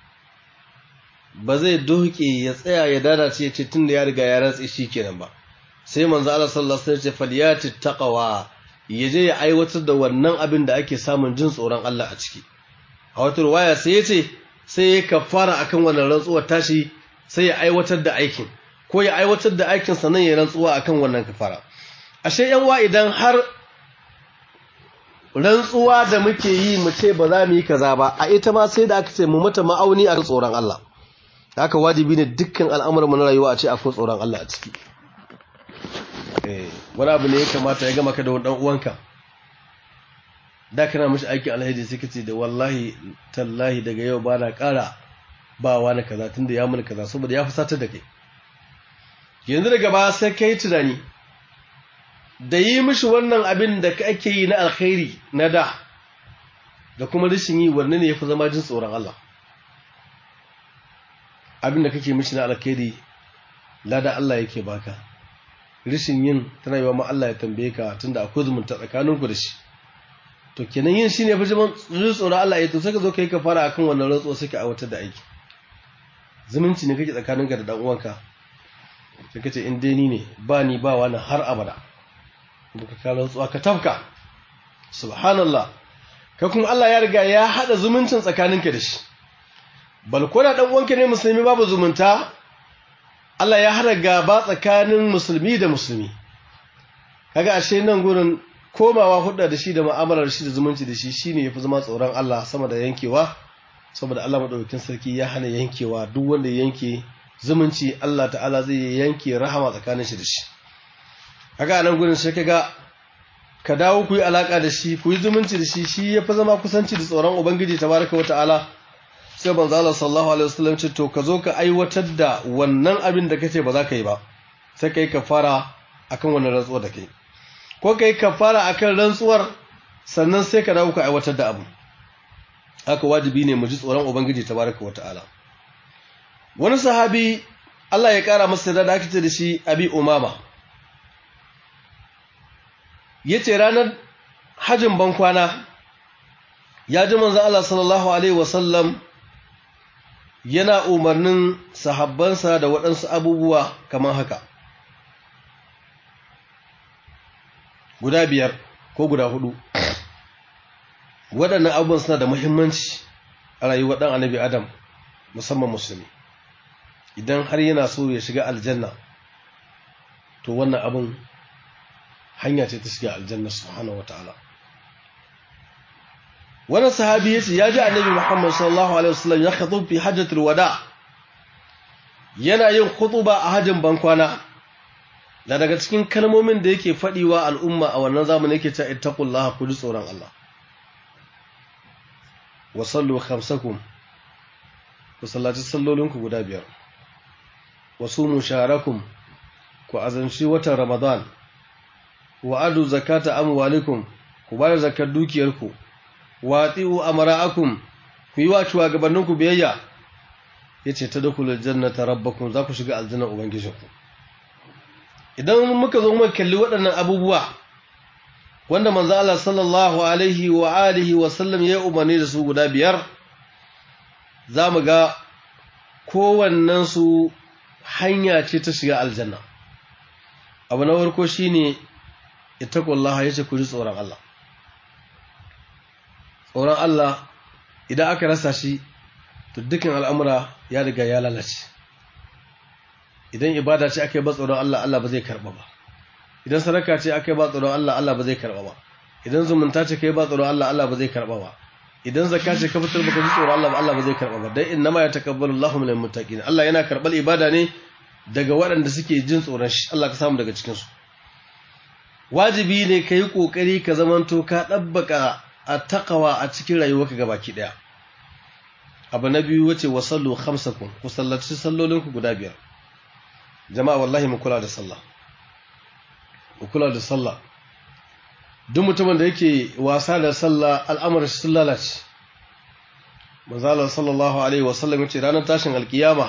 ba zai doke ya tsaya ya dadace ya ce tun da ya riga ya rantse shi kenan ba sai manzo Allah sallallahu alaihi wasallam ya ce falyati taqwa ya je ya aiwatar da wannan abin da ake samun jin tsoron Allah a ciki a wata ruwaya sai ya ce sai ya kafara akan wannan rantsuwar tashi sai ya aiwatar da aikin ko ya aiwatar da aikin sannan ya rantsuwa akan wannan kafara ashe yan wa idan har rantsuwa da muke yi mu ce ba za mu yi kaza ba a ita ma sai da aka ce mu mata ma'auni a tsoron Allah haka wajibi ne dukkan al'amuran mu na rayuwa a ce akwai tsoron Allah a ciki eh wani abu ne ya kamata ya gama ka da wani dan uwanka da kana mishi aikin alhaji sai kace da wallahi tallahi daga yau ba na ƙara ba wani kaza tunda ya mun kaza saboda ya fusatar da kai yanzu daga ba sai kai tunani da yi mishi wannan abin da ake yi na alkhairi na da da kuma rashin yi wanne ne yafi zama jin tsoron Allah abin da kake mishi na alkhairi lada Allah yake baka rashin yin tana yiwa ma Allah ya tambaye ka tunda akwai zumunta tsakaninku da shi to kenan yin shine fi jin tsoron Allah ya to sai ka zo kai ka fara akan wannan rantsuwa sai ka aiwatar da aiki zumunci ne kake tsakaninka da dan uwanka sai kace in dai ni ne ba ni ba wani har abada baka ka rantsuwa ka tafka subhanallah ka kuma Allah ya riga ya hada zumuncin tsakaninka da shi bal ko da dan uwanka ne musulmi babu zumunta Allah ya hada gaba tsakanin musulmi da musulmi kaga ashe nan gurin komawa hudda da shi da mu'amalar shi da zumunci da shi shine yafi zama tsoron Allah sama da yankewa saboda Allah madaukakin sarki ya hana yankewa duk wanda ya yanke zumunci Allah ta'ala zai yanke rahama tsakanin shi da shi kaga nan gurin sai kaga ka dawo ku yi alaka da shi ku yi zumunci da shi shi yafi zama kusanci da tsoron ubangiji tabaraka wata'ala sai manzo Allah sallallahu alaihi wasallam ce to ka zo ka aiwatar da wannan abin da kace ba za ka yi ba sai kai kafara akan wannan rantsuwar da kai ko kai kafara akan rantsuwar sannan sai ka dawo ka aiwatar da abu haka wajibi ne mu ji tsoron ubangiji tabaraka wataala wani sahabi Allah ya kara masa da aka ce da shi abi umama yace ranar hajin bankwana ya ji manzon Allah sallallahu alaihi wasallam yana umarnin sahabbansa da waɗansu abubuwa kamar haka guda biyar ko guda hudu waɗannan abubuwan suna da muhimmanci a rayuwar ɗan annabi adam musamman musulmi idan har yana so ya shiga aljanna to wannan abin hanya ce ta shiga aljanna subhanahu wataala wannan sahabi yace ya ji annabi Muhammad sallallahu alaihi wasallam ya khutub fi hajjatul wada yana yin khutuba a hajjin bankwana da daga cikin kalmomin da yake fadiwa al'umma a wannan zamanin yake cewa ittaqullaha ku ji tsoron Allah wa sallu khamsakum ku sallaci sallolinku guda biyar wa sumu shaharakum ku azanci watan ramadan wa adu zakata amwalikum ku bayar zakar dukiyarku wa ati'u amara'akum ku yi wa shugabanninku biyayya yace tadkhulul jannata rabbakum za ku shiga aljanna ubangijinku idan muka zo muka kalli waɗannan abubuwa wanda manzo Allah sallallahu alaihi wa alihi wa sallam ya umarni da su guda biyar zamu ga kowannen su hanya ce ta shiga aljanna abu na farko shine ittaqullaha yace ku ji tsoron Allah tsoron Allah idan aka rasa shi to dukkan al'amura ya riga ya lalace idan ibada ce aka yi ba tsoron Allah Allah ba zai karba ba idan sadaka ce aka yi ba tsoron Allah Allah ba zai karba ba idan zumunta ce kai ba tsoron Allah Allah ba zai karba ba idan zakka ce ka fitar baka ji tsoron Allah ba Allah ba zai karba ba dan innama yatakabbalu Allahu minal muttaqin Allah yana karbal ibada ne daga waɗanda suke jin tsoron shi Allah ka samu daga cikin su wajibi ne ka yi kokari ka zamanto ka dabbaka a taqwa a cikin rayuwarka gabaki daya abu na biyu wace wasallu khamsakum ku sallaci sallolinku guda biyar jama'a wallahi mu kula da sallah mu kula da sallah duk mutumin da yake wasa da sallah al'amarin shi sun lalace manzala sallallahu alaihi wasallam ya ce ranar tashin alkiyama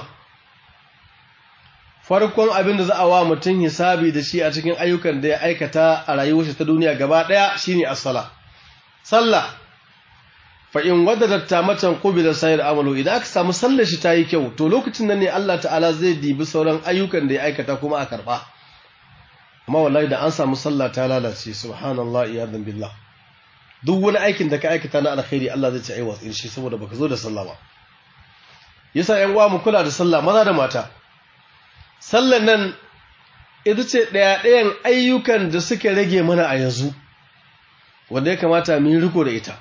farkon abin da za a wa mutum hisabi da shi a cikin ayyukan da ya aikata a rayuwarsa ta duniya gaba daya shine as-sala sallah fa in wadadat tamatan qubila sayr amalu idan aka samu sallar shi tayi kyau to lokacin nan ne Allah ta'ala zai dibi sauran ayyukan da ya aikata kuma a karba amma wallahi da an samu sallah ta lalace subhanallahi iyadan billah duk wani aikin da ka aikata na alkhairi Allah zai ce ai watsin shi saboda baka zo da sallah ba yasa ƴan uwa mu kula da sallah maza da mata sallan nan ita ce ɗaya ɗayan ayyukan da suka rage mana a yanzu wanda ya kamata mu yi riko da ita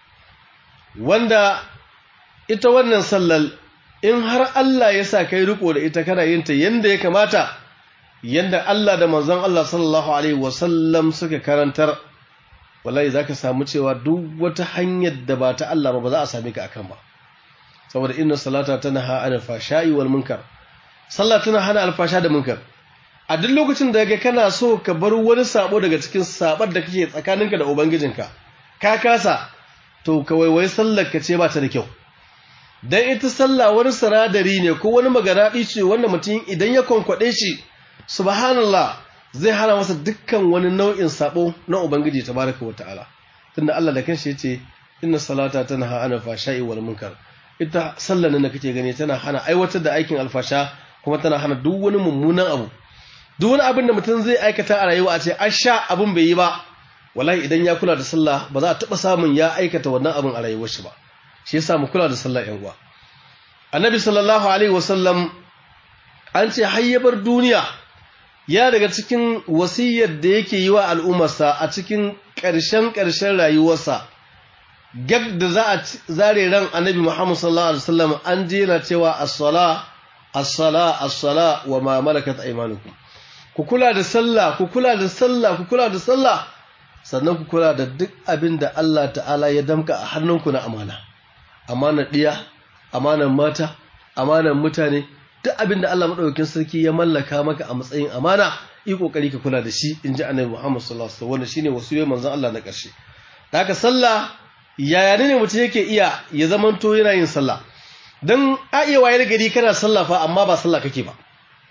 wanda ita wannan sallar in har Allah ya sa kai riko da ita kana yin ta yanda ya kamata yanda Allah da manzon Allah sallallahu alaihi wasallam suka karantar wallahi zaka samu cewa duk wata hanyar da ba ta Allah ba ba za a same ka akan ba saboda inna salata tanha anil fashai wal munkar sallah tana hana alfasha da munkar a duk lokacin da ga kana so ka bar wani sabo daga cikin sabar da kake tsakaninka da ubangijinka ka kasa to ka waiwai sallar ka ce ba ta da kyau dan ita sallah wani saradari ne ko wani maganaɗi ce wanda mutum idan ya kwankwaɗe shi subhanallah zai hana masa dukkan wani nau'in sabo na ubangiji tabaraka wa ta'ala tunda Allah da kanshi yace inna salata tanha anil fashai wal munkar ita sallar nan da kake gani tana hana aiwatar da aikin alfasha kuma tana hana duk wani mummunan abu duk wani abin da mutum zai aikata a rayuwa a ce an sha abin bai yi ba wallahi idan ya kula da sallah ba za a taɓa samun ya aikata wannan abin a rayuwar shi ba shi yasa mu kula da sallah yan uwa annabi sallallahu alaihi wasallam an ce hayyabar duniya ya daga cikin wasiyar da yake yi wa al'ummarsa a cikin ƙarshen ƙarshen rayuwarsa gab da za a zare ran annabi Muhammad sallallahu alaihi wasallam an jera cewa as-sala as-sala as-sala wa ma malakat aymanukum ku kula da sallah ku kula da sallah ku kula da sallah sannan ku kula da duk abin da Allah ta'ala ya damka a hannunku na amana amanar diya amanar mata amanar mutane duk abin da Allah madaukakin sarki ya mallaka maka a matsayin amana yi kokari ka kula da shi inji annabi Muhammad sallallahu alaihi wasallam wannan shine wasiyar manzon Allah na ƙarshe haka sallah yaya ne mutum yake iya ya zamanto yana yin sallah don a iya wayar gari kana sallah fa amma ba sallah kake ba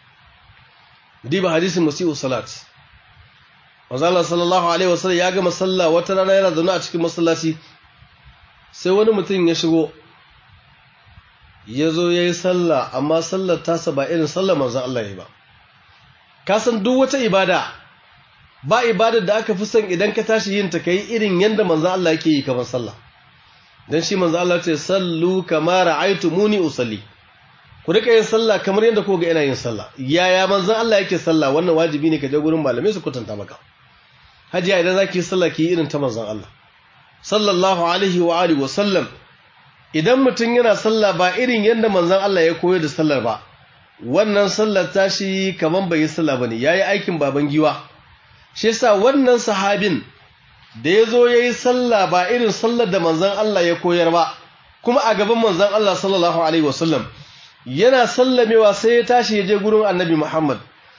diba hadisin musi'u salat wazala sallallahu alaihi wasallam ya gama sallah wata rana yana zaune a cikin masallaci sai wani mutum ya shigo ya zo ya yi sallah amma sallar tasa ba irin sallar manzan Allah ya yi ba ka san duk wata ibada ba ibadar da aka fi son idan ka tashi yin ta kai irin yanda manzo Allah yake yi kamar sallah dan shi manzo Allah ce sallu kama ra'aytumuni usalli ku rika yin sallah kamar yanda ko ga ina yin sallah yaya manzo Allah yake sallah wannan wajibi ne ka je gurin malamai su kwatanta maka hajiya idan zaki yi sallah ki irin ta manzon Allah sallallahu alaihi wa alihi wa sallam idan mutum yana sallah ba irin yanda manzon Allah ya koyar da sallar ba wannan sallar tashi kaman bai yi sallah bane yayi aikin baban giwa shi yasa wannan sahabin da ya zo ya yi sallah ba irin sallar da manzan Allah ya koyar ba kuma a gaban manzan Allah sallallahu Alaihi wasallam yana sallamewa sai ya tashi ya je gurin annabi Muhammad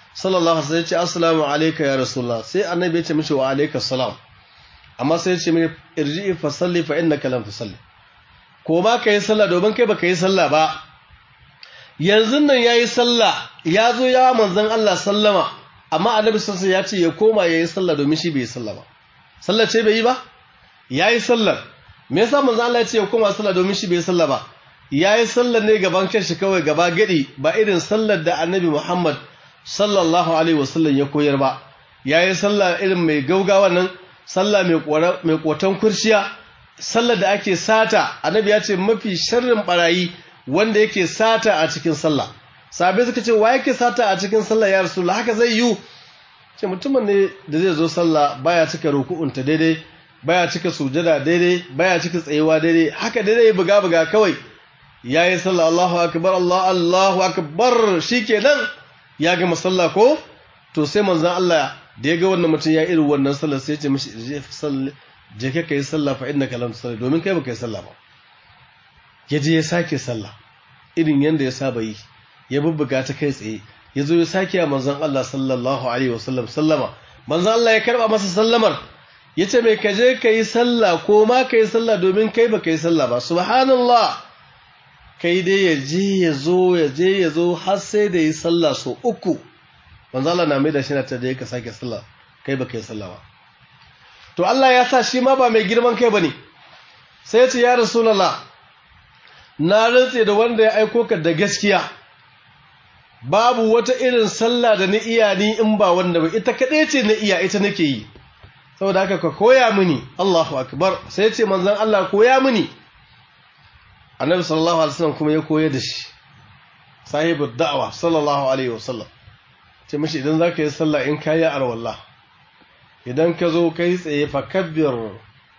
sallallahu alaihi wasallam ya ce assalamu alayka ya rasulullah sai annabi ya ce mishi wa alayka salam amma sai ya ce mai irji'i fa salli fa innaka lam tusalli ko ma kai sallah domin kai baka yi sallah ba yanzu nan yayi sallah ya zo ya manzon Allah sallama amma annabi sallallahu ya ce ya koma yayi sallah domin shi bai yi sallah ba sallah ce bai yi ba yayi sallar me yasa manzon Allah ya ce ya koma sallah domin shi bai yi sallah ba yayi sallar ne gaban kanshi kawai gaba gadi ba irin sallar da annabi Muhammad sallallahu alaihi wasallam ya koyar ba yayi sallah irin mai gaugawa nan sallah mai mai kotan kurciya sallar da ake sata annabi ya ce mafi sharrin barayi wanda yake sata a cikin sallah sabai suka ce wa yake sata a cikin sallah ya rasulullah haka zai yi ce mutumin ne da zai zo sallah baya cika ruku'unta daidai baya cika sujada daidai baya cika tsayewa daidai haka daidai buga buga kawai yayi sallah Allahu akbar Allah Allahu akbar shikenan ya gama sallah ko to sai manzon Allah da ya ga wannan mutum ya irin wannan sallah sai ya ce mishi je sallah je ka kai sallah fa innaka lam tusalli domin kai baka yi sallah ba ya je ya sake sallah irin yanda ya saba yi ya bubbuga ta kai tsaye ya zo ya sake a manzon Allah sallallahu alaihi wasallam sallama manzon Allah ya karba masa sallamar ya ce mai kaje ka yi sallah ko ma ka yi sallah domin kai ba ka yi sallah ba subhanallah kai dai ya je ya zo ya je ya zo har sai da yi sallah so uku manzon Allah na mai da shi na ta da ka sake sallah kai ba ka yi sallah ba to Allah ya sa shi ma ba mai girman kai bane sai ya ce ya rasulullah na rantse da wanda ya aiko ka da gaskiya babu wata irin sallah da na iya ni in ba wanda ba ita kaɗai ce na iya ita nake yi saboda haka ka koya mini Allahu akbar sai ya ce manzon Allah koya mini annabi sallallahu alaihi wasallam kuma ya koya da shi sahibu da'awa sallallahu alaihi wasallam ce mishi idan zaka yi sallah in kayi arwallah idan ka zo kai tsaye fa kabbir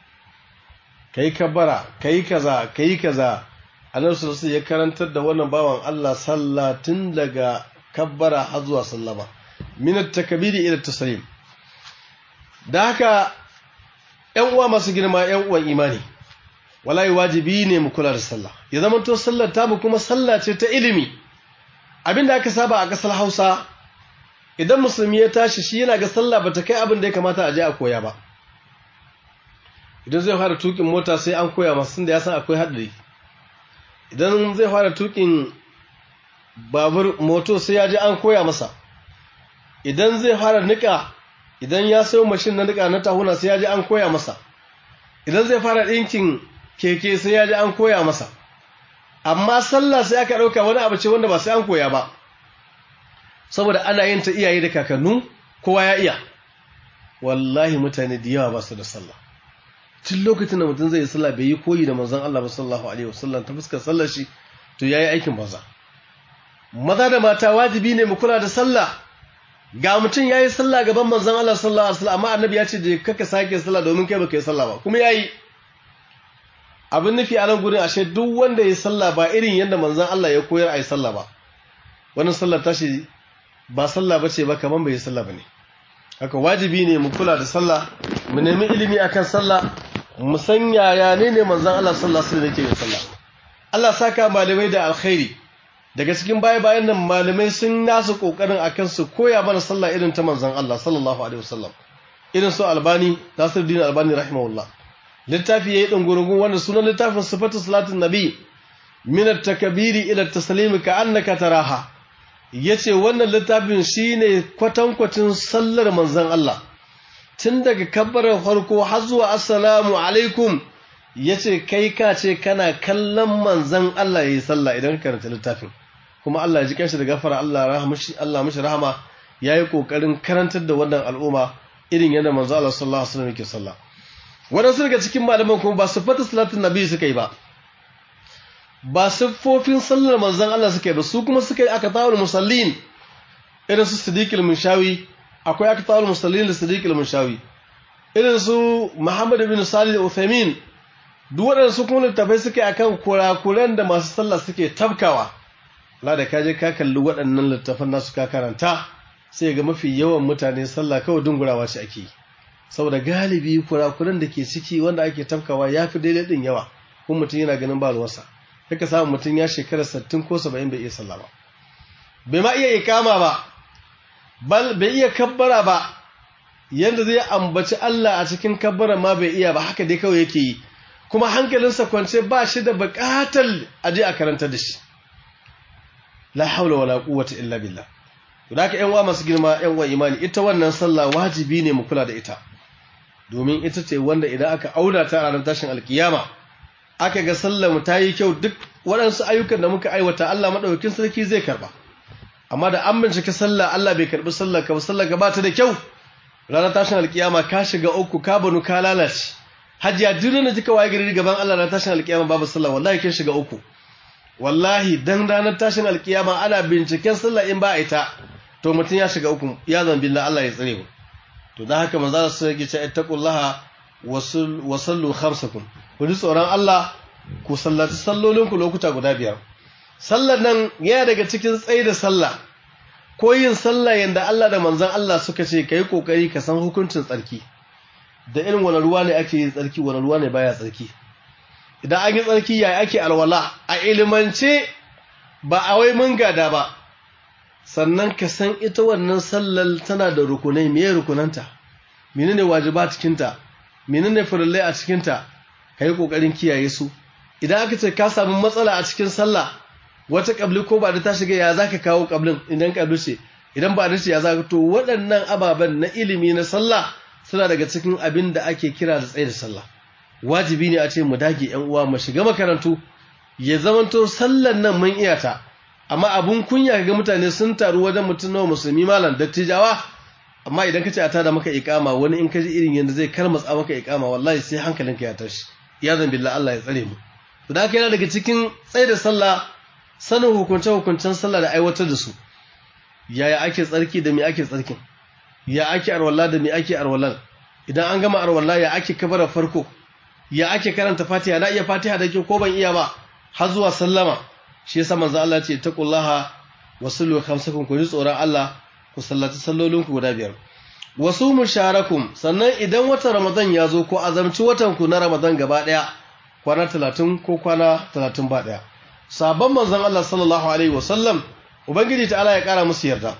kai kabbara kai kaza kai kaza annabi sallallahu ya karantar da wannan bawan Allah sallah tun daga kabbara har zuwa sallama min at-takbiri ila at-taslim da haka ƴan uwa masu girma ƴan uwan imani wallahi wajibi ne mu kula da sallah ya zama to sallar ta mu kuma sallah ce ta ilimi abinda aka saba a kasar Hausa idan musulmi ya tashi shi yana ga sallah bata kai abin da ya kamata a je a koya ba idan zai fara tukin mota sai an koya masa tunda ya san akwai hadari idan zai fara tukin babur moto sai ya ji an koya masa idan zai fara nika idan ya sayo mashin na nika na tahuna sai ya ji an koya masa idan zai fara ɗinkin keke sai ya ji an koya masa amma sallah sai aka ɗauka wani abu ce wanda ba sai an koya ba saboda ana yin ta iyaye da kakannu kowa ya iya wallahi mutane da yawa ba su da sallah tun lokacin da mutum zai yi sallah bai yi koyi da manzon Allah sallallahu alaihi wasallam ta fuskar sallar shi to yayi aikin banza maza da mata wajibi ne mu kula da sallah ga mutum yayi sallah gaban manzon Allah sallallahu alaihi wasallam amma annabi ya ce je kaka sake sallah domin kai baka yi sallah ba kuma yayi abin nufi a nan gurin ashe duk wanda ya sallah ba irin yadda manzon Allah ya koyar a yi sallah ba wannan sallar tashi ba sallah bace ba kaman bai yi sallah bane haka wajibi ne mu kula da sallah mu nemi ilimi akan sallah mu san yaya ne ne manzon Allah sallallahu alaihi wasallam yake yin sallah Allah saka malamai da alkhairi daga cikin baya bayan nan malamai sun nasu kokarin akan su koya mana sallah irin ta manzon Allah sallallahu alaihi wasallam irin su Albani Nasiruddin Albani rahimahullah littafi yayi dungurungun wanda sunan littafin sifatu salatin nabi min at-takbiri ila at-taslimi ka annaka taraha yace wannan littafin shine kwatankwacin sallar manzon Allah tun daga kabbarar farko har zuwa assalamu alaikum yace kai ka ce kana kallon manzon Allah yayi sallah idan ka karanta littafin kuma Allah ya ji kanshi da gafara Allah rahmashi Allah mishi rahama yayi kokarin karantar da wannan al'umma irin yadda manzon Allah sallallahu alaihi wasallam yake sallah wadansu daga cikin malaman kuma ba sifatu salatin nabi suka yi ba ba siffofin sallar manzon Allah suka yi ba su kuma suka yi aka tawul musallin irin su siddiqul munshawi akwai aka tawul musallin da siddiqul munshawi irin su Muhammad bin Salih al-Uthaymeen duk waɗanda su kuma littafai suke akan kurakuran da masu sallah suke tabkawa Allah da kaje ka kalli waɗannan littafan nasu ka karanta sai ga mafi yawan mutane sallah kawai dungurawa ce ake saboda galibi kurakuran da ke ciki wanda ake tabkawa yafi daidai din yawa kuma mutum yana ganin ba ruwansa kaka samu mutum ya shekara 60 ko 70 bai iya sallah ba bai ma iya ikama ba bal bai iya kabbara ba yanda zai ambaci Allah a cikin kabbara ma bai iya ba haka dai kawai yake yi kuma hankalinsa kwance ba shi da buƙatar aje a karanta da shi la haula wala quwwata illa billah to da ƴan uwa masu girma ƴan uwa imani ita wannan sallah wajibi ne mu kula da ita domin ita ce wanda idan aka auna ta a ranar tashin alkiyama aka ga sallar mu ta yi kyau duk waɗansu ayyukan da muka aiwata Allah madaukakin sarki zai karba amma da an bincike sallah Allah bai karbi sallar ka ba sallar ka ba ta da kyau ranar tashin alkiyama ka shiga uku ka banu ka lalace hajiya duk da kika waye gari gaban Allah ranar tashin alkiyama babu sallah wallahi kin shiga uku wallahi dan ranar tashin alkiyama ana binciken sallah in ba a ita to mutum ya shiga uku ya zan billah Allah ya tsare mu to dan haka manzo su yake ce ittaqullaha wa sallu khamsakum ku ji tsoron Allah ku sallaci sallolinku lokuta guda biyar sallar nan yana daga cikin tsaye da sallah ko yin sallah yanda Allah da manzon Allah suka ce kai kokari ka san hukuncin tsarki da irin wani ruwa ne ake yin tsarki wani ruwa ne baya tsarki idan an yi tsarki yayi ake alwala a ilimance ba a wai mun gada ba sannan ka san ita wannan sallar tana da rukunai meye rukunanta menene wajiba cikinta menene farillai a cikinta kai kokarin kiyaye su idan aka ce ka samu matsala a cikin sallah wata kabli ko ba da ta shiga ya zaka kawo kablin idan kabli ce idan ba da ce ya zaka to waɗannan ababen na ilimi na sallah suna daga cikin abin da ake kira da tsaye da sallah wajibi ne a ce mu dage ƴan uwa mu shiga makarantu ya zamanto sallan nan mun iya ta amma abun kunya ga mutane sun taru wajen mutum nawa musulmi malam dattijawa amma idan ka ce a tada maka ikama wani in ka ji irin yadda zai karmatsa maka ikama wallahi sai hankalinka ya tashi ya zan billah Allah ya tsare mu to da yana daga cikin tsaye da sallah sanin hukunce hukuncen sallah da aiwatar da su yaya ake tsarki da me ake tsarkin ya ake arwalla da me ake arwallan idan an gama arwalla ya ake kabara farko ya ake karanta fatiha na iya fatiha da ke ko ban iya ba har zuwa sallama shi yasa manzo Allah ya ce taqullaha wasallu khamsakum ku ji tsoron Allah ku sallaci sallolinku guda biyar wasu musharakum sannan idan watan ramadan ya zo ko azamci watan ku na ramadan gaba daya kwana 30 ko kwana 30 ba daya sabon manzon Allah sallallahu alaihi wasallam ubangiji ta'ala ya kara musu yarda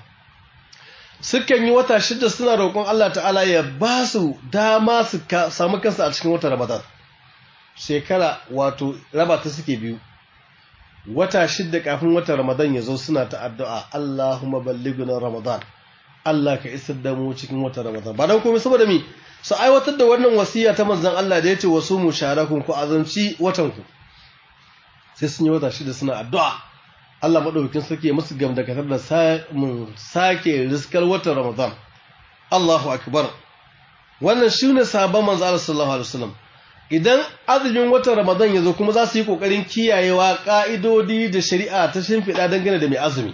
sukan yi wata shida suna roƙon Allah ta'ala ya ba su dama su samu kansu a cikin watan ramadan shekara wato raba ta suke biyu wata shidda kafin watan Ramadan ya zo suna ta addu'a Allahumma ballighna Ramadan Allah ka isar da mu cikin watan Ramadan ba dan komai saboda mi su aiwatar da wannan wasiya ta manzon Allah da yace wasu musharakun ku azanci watan ku sai sun yi wata shidda suna addu'a Allah madaukakin sarki ya musu gam da katar da samun sake riskar watan Ramadan Allahu akbar wannan shine sahabban manzon Allah sallallahu alaihi wasallam idan azumin watan Ramadan ya zo kuma za su yi ƙoƙarin kiyayewa ƙa'idodi da shari'a ta shimfiɗa dangane da mai azumi.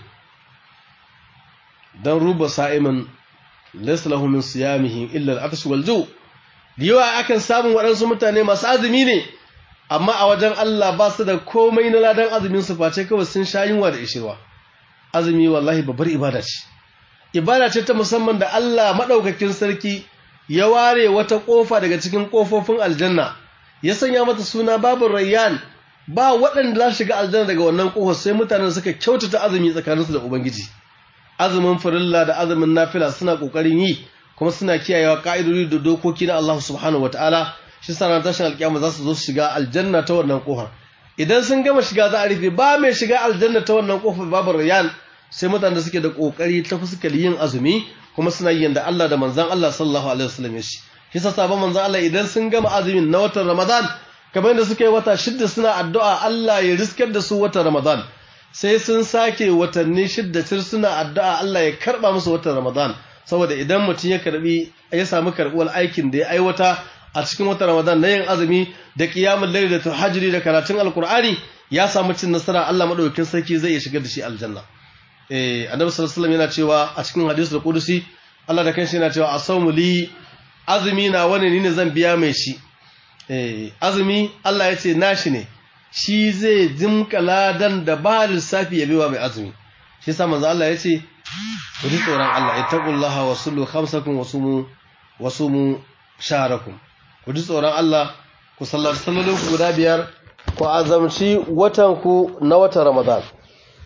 Don ruba sa'imin laslahu min siyamihin illar atash waljo, da yawa akan samun waɗansu mutane masu azumi ne, amma a wajen Allah ba su da komai na ladan azumin su face kawai sun sha yunwa da ishirwa. Azumi wallahi babbar ibada ce. Ibada ce ta musamman da Allah maɗaukakin sarki ya ware wata ƙofa daga cikin ƙofofin aljanna. ya sanya mata suna babu rayyan ba waɗanda za su shiga aljanna daga wannan ƙofar sai mutanen suka kyautata azumi tsakaninsu da ubangiji azumin farilla da azumin nafila suna ƙoƙarin yi kuma suna kiyayewa ƙa'idodi da dokoki na Allah subhanahu wataala shi sa ran tashin alƙiyama za su zo su shiga aljanna ta wannan ƙofar idan sun gama shiga za a rufe ba mai shiga aljanna ta wannan ƙofar babu rayyan sai mutanen da suke da ƙoƙari ta fuskar yin azumi kuma suna yin da Allah da manzon Allah sallallahu alaihi wasallam ya shi kisa sabon manzo Allah idan sun gama azumin na watan Ramadan kamar da suka yi wata shidda suna addu'a Allah ya riskar da su watan Ramadan sai sun sake watanni shidda tir suna addu'a Allah ya karba musu watan Ramadan saboda idan mutum ya karbi ya samu karbuwar aikin da ya aiwata a cikin watan Ramadan na yin azumi da qiyamul layl da tahajjudi da karatun alqur'ani ya samu cin nasara Allah madaukakin sarki zai iya shigar da shi aljanna eh annabi sallallahu alaihi wasallam yana cewa a cikin hadisul qudusi Allah da kanshi yana cewa asawmu li azumi na wani ne zan biya mai shi eh azumi Allah ya ce nashi ne shi zai jimka ladan da ba lissafi ya biwa mai azumi shi yasa manzo Allah ya ce ku ji tsoron Allah ittaqullaha wa sallu khamsakum wa sumu wa sumu shahrakum ku ji tsoron Allah ku sallaci sallolin ku guda biyar ku azamci watan ku na watan Ramadan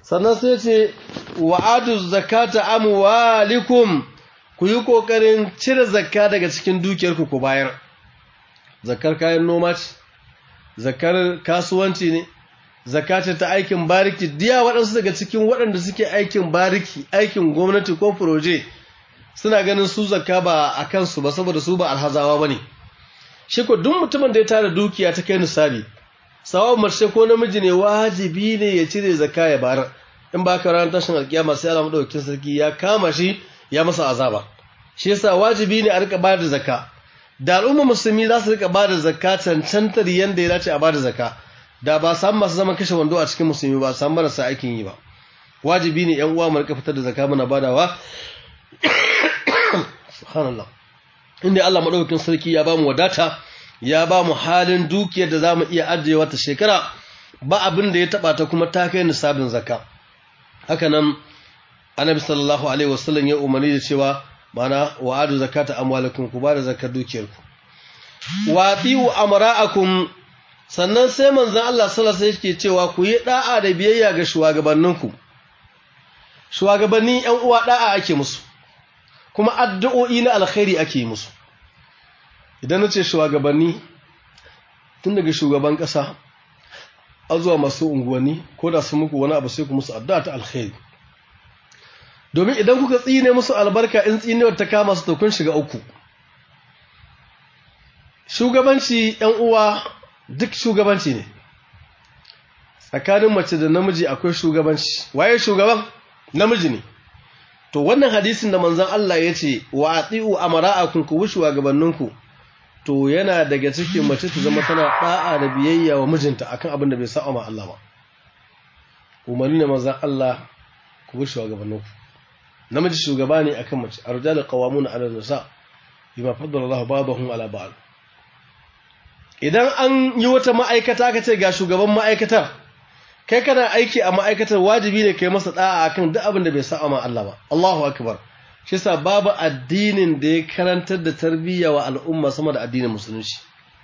sannan sai ce wa'adu zakata amwalikum ku yi kokarin cire zakka daga cikin dukiyarku ku bayar zakkar kayan noma ce zakkar kasuwanci ne zakata ta aikin bariki diya waɗansu daga cikin waɗanda suke aikin bariki aikin gwamnati ko furoje suna ganin su zakka ba a kansu ba saboda su ba alhazawa ba ne shi ko duk mutumin da ya tara dukiya ta kai nisabi sawa mace ko namiji ne wajibi ne ya cire zakka ya bayar in ba ka ranar tashin alkiyama sai Allah madaukakin sarki ya kama shi ya masa azaba shi yasa wajibi ne a rika bayar da zakka da al'umma musulmi za su rika bayar da zakka cancantar yanda ya dace a bayar da zakka da ba samu masu zaman kashe wando a cikin musulmi ba samu marasa aikin yi ba wajibi ne yan uwa mu rika fitar da zakka muna badawa subhanallah inda Allah madaukakin sarki ya bamu wadata ya bamu halin dukiyar da zamu iya ajiyewa ta shekara ba abin da ya taba ta kuma ta kai nisabin zakka haka nan annabi sallallahu alaihi wasallam ya umarni da cewa mana wa'adu zakata amwalakum ku bada zakar dukiyarku wa tiu amra'akum sannan sai manzon Allah sallallahu alaihi wasallam yake cewa ku yi da'a da biyayya ga shugabanninku shugabanni ƴan uwa da'a ake musu kuma addu'o'i na alkhairi ake yi musu idan nace shugabanni tun daga shugaban ƙasa a zuwa masu unguwanni ko da su muku wani abu sai ku musu addu'a ta alkhairi domin idan kuka tsine musu albarka in tsinewar ta kama su to kun shiga uku shugabanci ‘yan uwa duk shugabanci ne tsakanin mace da namiji akwai shugabanci waye shugaban namiji ne to wannan hadisin da manzon Allah ya ce wa ati'u amara'akum ku wushi gabanninku to yana daga cikin mace ta zama tana da'a da biyayya wa mijinta akan abin da bai sa'a ma Allah ba umarni ne manzon Allah ku wushi gabanninku namiji shugaba ne akan mace arjalu qawamuna 'ala nisa bima faddala Allah ba'dahum 'ala ba'd idan an yi wata ma'aikata ka ce ga shugaban ma'aikatar kai kana aiki a ma'aikatar wajibi ne kai masa da'a akan duk abin da bai sa'a ma Allah ba Allahu akbar shi yasa babu addinin da ya karantar da tarbiyya wa al'umma sama da addinin musulunci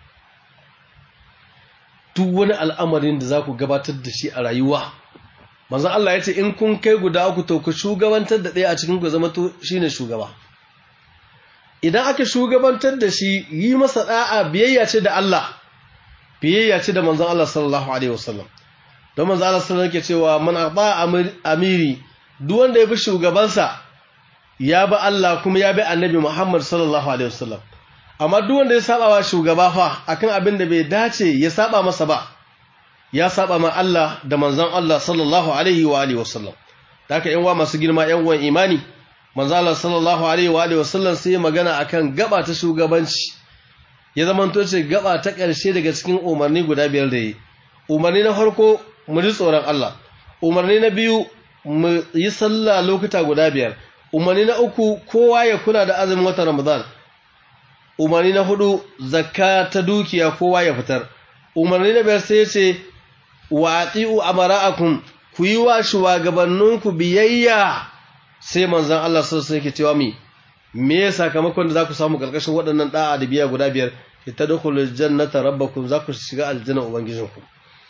duk wani al'amarin da za ku gabatar da shi a rayuwa manzon Allah ya ce in kun kai guda uku to ku shugabantar da ɗaya a cikin ku zama to shine shugaba idan aka shugabantar da shi yi masa da'a biyayya ce da Allah biyayya ce da manzon Allah sallallahu alaihi wasallam don manzon Allah sallallahu alaihi cewa man aba amiri duk wanda ya bi shugabansa ya bi Allah kuma ya bi annabi Muhammad sallallahu alaihi wasallam amma duk wanda ya saba wa shugaba fa akan abin da bai dace ya saba masa ba ya saba ma Allah da manzon Allah sallallahu alaihi wa alihi wasallam haka yan uwa masu girma yan uwan imani manzon Allah sallallahu alaihi wa alihi wasallam sai magana akan gaba ta shugabanci ya zamanto ce gaba ta ƙarshe daga cikin umarni guda biyar da yi umarni na farko mu ji tsoron Allah umarni na biyu mu yi sallah lokuta guda biyar umarni na uku kowa ya kula da azumin watan Ramadan umarni na hudu zakka ta dukiya kowa ya fitar umarni na biyar sai ce wa ati'u amara'akum ku yi wa shugabanninku biyayya sai manzon Allah sallallahu alaihi cewa mi me sakamakon da za ku samu karkashin waɗannan da'a da biya guda biyar tadkhulul jannata rabbakum za ku shiga aljanna ubangijinku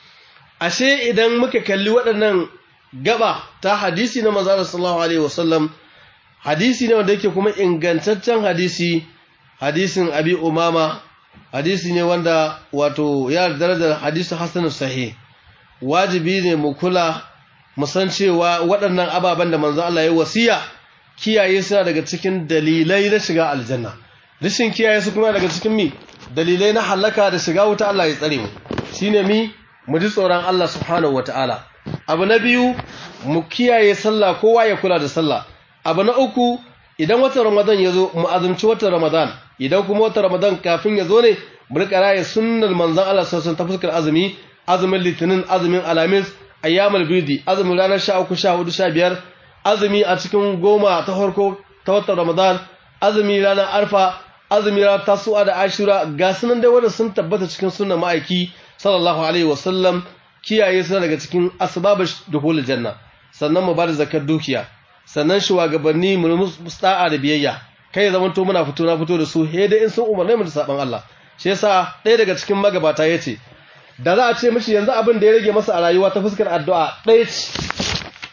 ashe idan muka kalli waɗannan gaba ta hadisi na manzon sallallahu alaihi wasallam hadisi ne wanda yake kuma ingantaccen hadisi hadisin abi umama hadisi ne wanda wato ya darajar hadisi hasanun sahih wajibi ne mu kula mu san cewa waɗannan ababen da manzo Allah ya wasiya kiyaye suna daga cikin dalilai na shiga aljanna rashin kiyaye su kuma daga cikin mi dalilai na halaka da shiga wuta Allah ya tsare mu shine mi mu ji tsoron Allah subhanahu wataala abu na biyu mu kiyaye sallah kowa ya kula da sallah abu na uku idan watan ramadan ya zo mu azumci watan ramadan idan kuma watan ramadan kafin ya zo ne mu rika raye sunnar manzon Allah sallallahu alaihi ta fuskar azumi azumin litinin azumin alamis ayyamul bidi azumin ranar 13 14 15 azumi a cikin goma ta farko ta watan ramadan azumi ranar arfa azumi ranar tasu'a da ashura ga sunan dai wanda sun tabbata cikin sunnar ma'aiki sallallahu alaihi wasallam kiyaye suna daga cikin asbabul dukhul janna sannan mu bada zakar dukiya sannan shugabanni mu musta'a da biyayya kai zaman to muna fito na fito da su he dai in sun umarne mu da saban Allah shi yasa ɗaya daga cikin magabata yace da za a ce mishi yanzu abin da ya rage masa a rayuwa ta fuskar addu'a ɗaya ce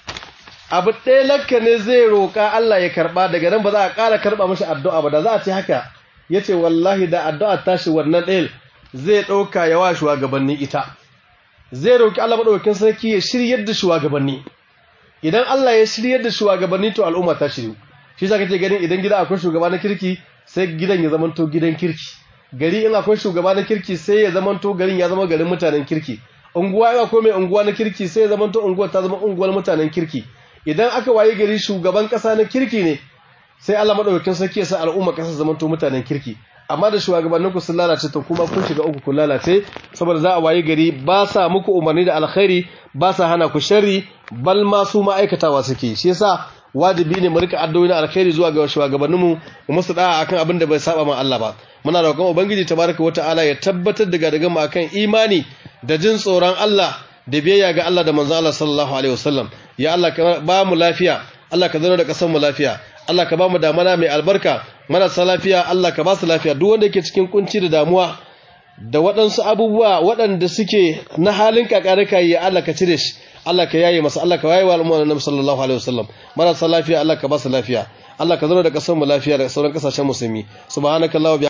abu ɗaya lakka ne zai roƙa Allah ya karɓa daga nan ba za a ƙara karɓa mashi addu'a ba da za a ce haka ya ce wallahi da addu'a tashi wannan ɗaya zai ɗauka ya wa shugabanni ita zai roƙi Allah maɗaukakin sarki ya shiryar da shugabanni idan Allah ya shiryar da shugabanni to al'umma ta shiryu shi sa kake ganin idan gida akwai shugaba na kirki sai gidan ya zamanto gidan kirki gari in akwai shugaba na kirki sai ya zamanto garin ya zama garin mutanen kirki unguwa in akwai mai unguwa na kirki sai ya zamanto unguwar ta zama unguwar mutanen kirki idan aka waye gari shugaban kasa na kirki ne sai Allah madaukakin sarki ya sa al'umma kasa zamanto mutanen kirki amma da shugabannin ku sun lalace to kuma kun shiga uku kun lalace saboda za a waye gari ba sa muku umarni da alkhairi ba sa hana ku sharri bal ma su ma'aikatawa suke shi yasa wajibi ne mu rika addu'o'i na alkhairi zuwa ga shugabanninmu mu musu da'a akan abin da bai saba ma Allah ba muna roƙon ubangiji tabaraka wata'ala ya tabbatar da gadagan mu akan imani da jin tsoron Allah da biyayya ga Allah da manzon Allah sallallahu alaihi wasallam ya Allah ka ba mu lafiya Allah ka zaro da kasar mu lafiya Allah ka ba mu damana mai albarka marasa lafiya Allah ka ba su lafiya duk wanda yake cikin kunci da damuwa da waɗansu abubuwa waɗanda suke na halin kakarika ya Allah ka cire shi Allah ka yaye masa Allah ka yaye wa al'umma Annabi sallallahu alaihi wasallam marasa lafiya Allah ka ba su lafiya Allah ka zaro da kasar mu lafiya da sauran kasashen musulmi subhanakallahumma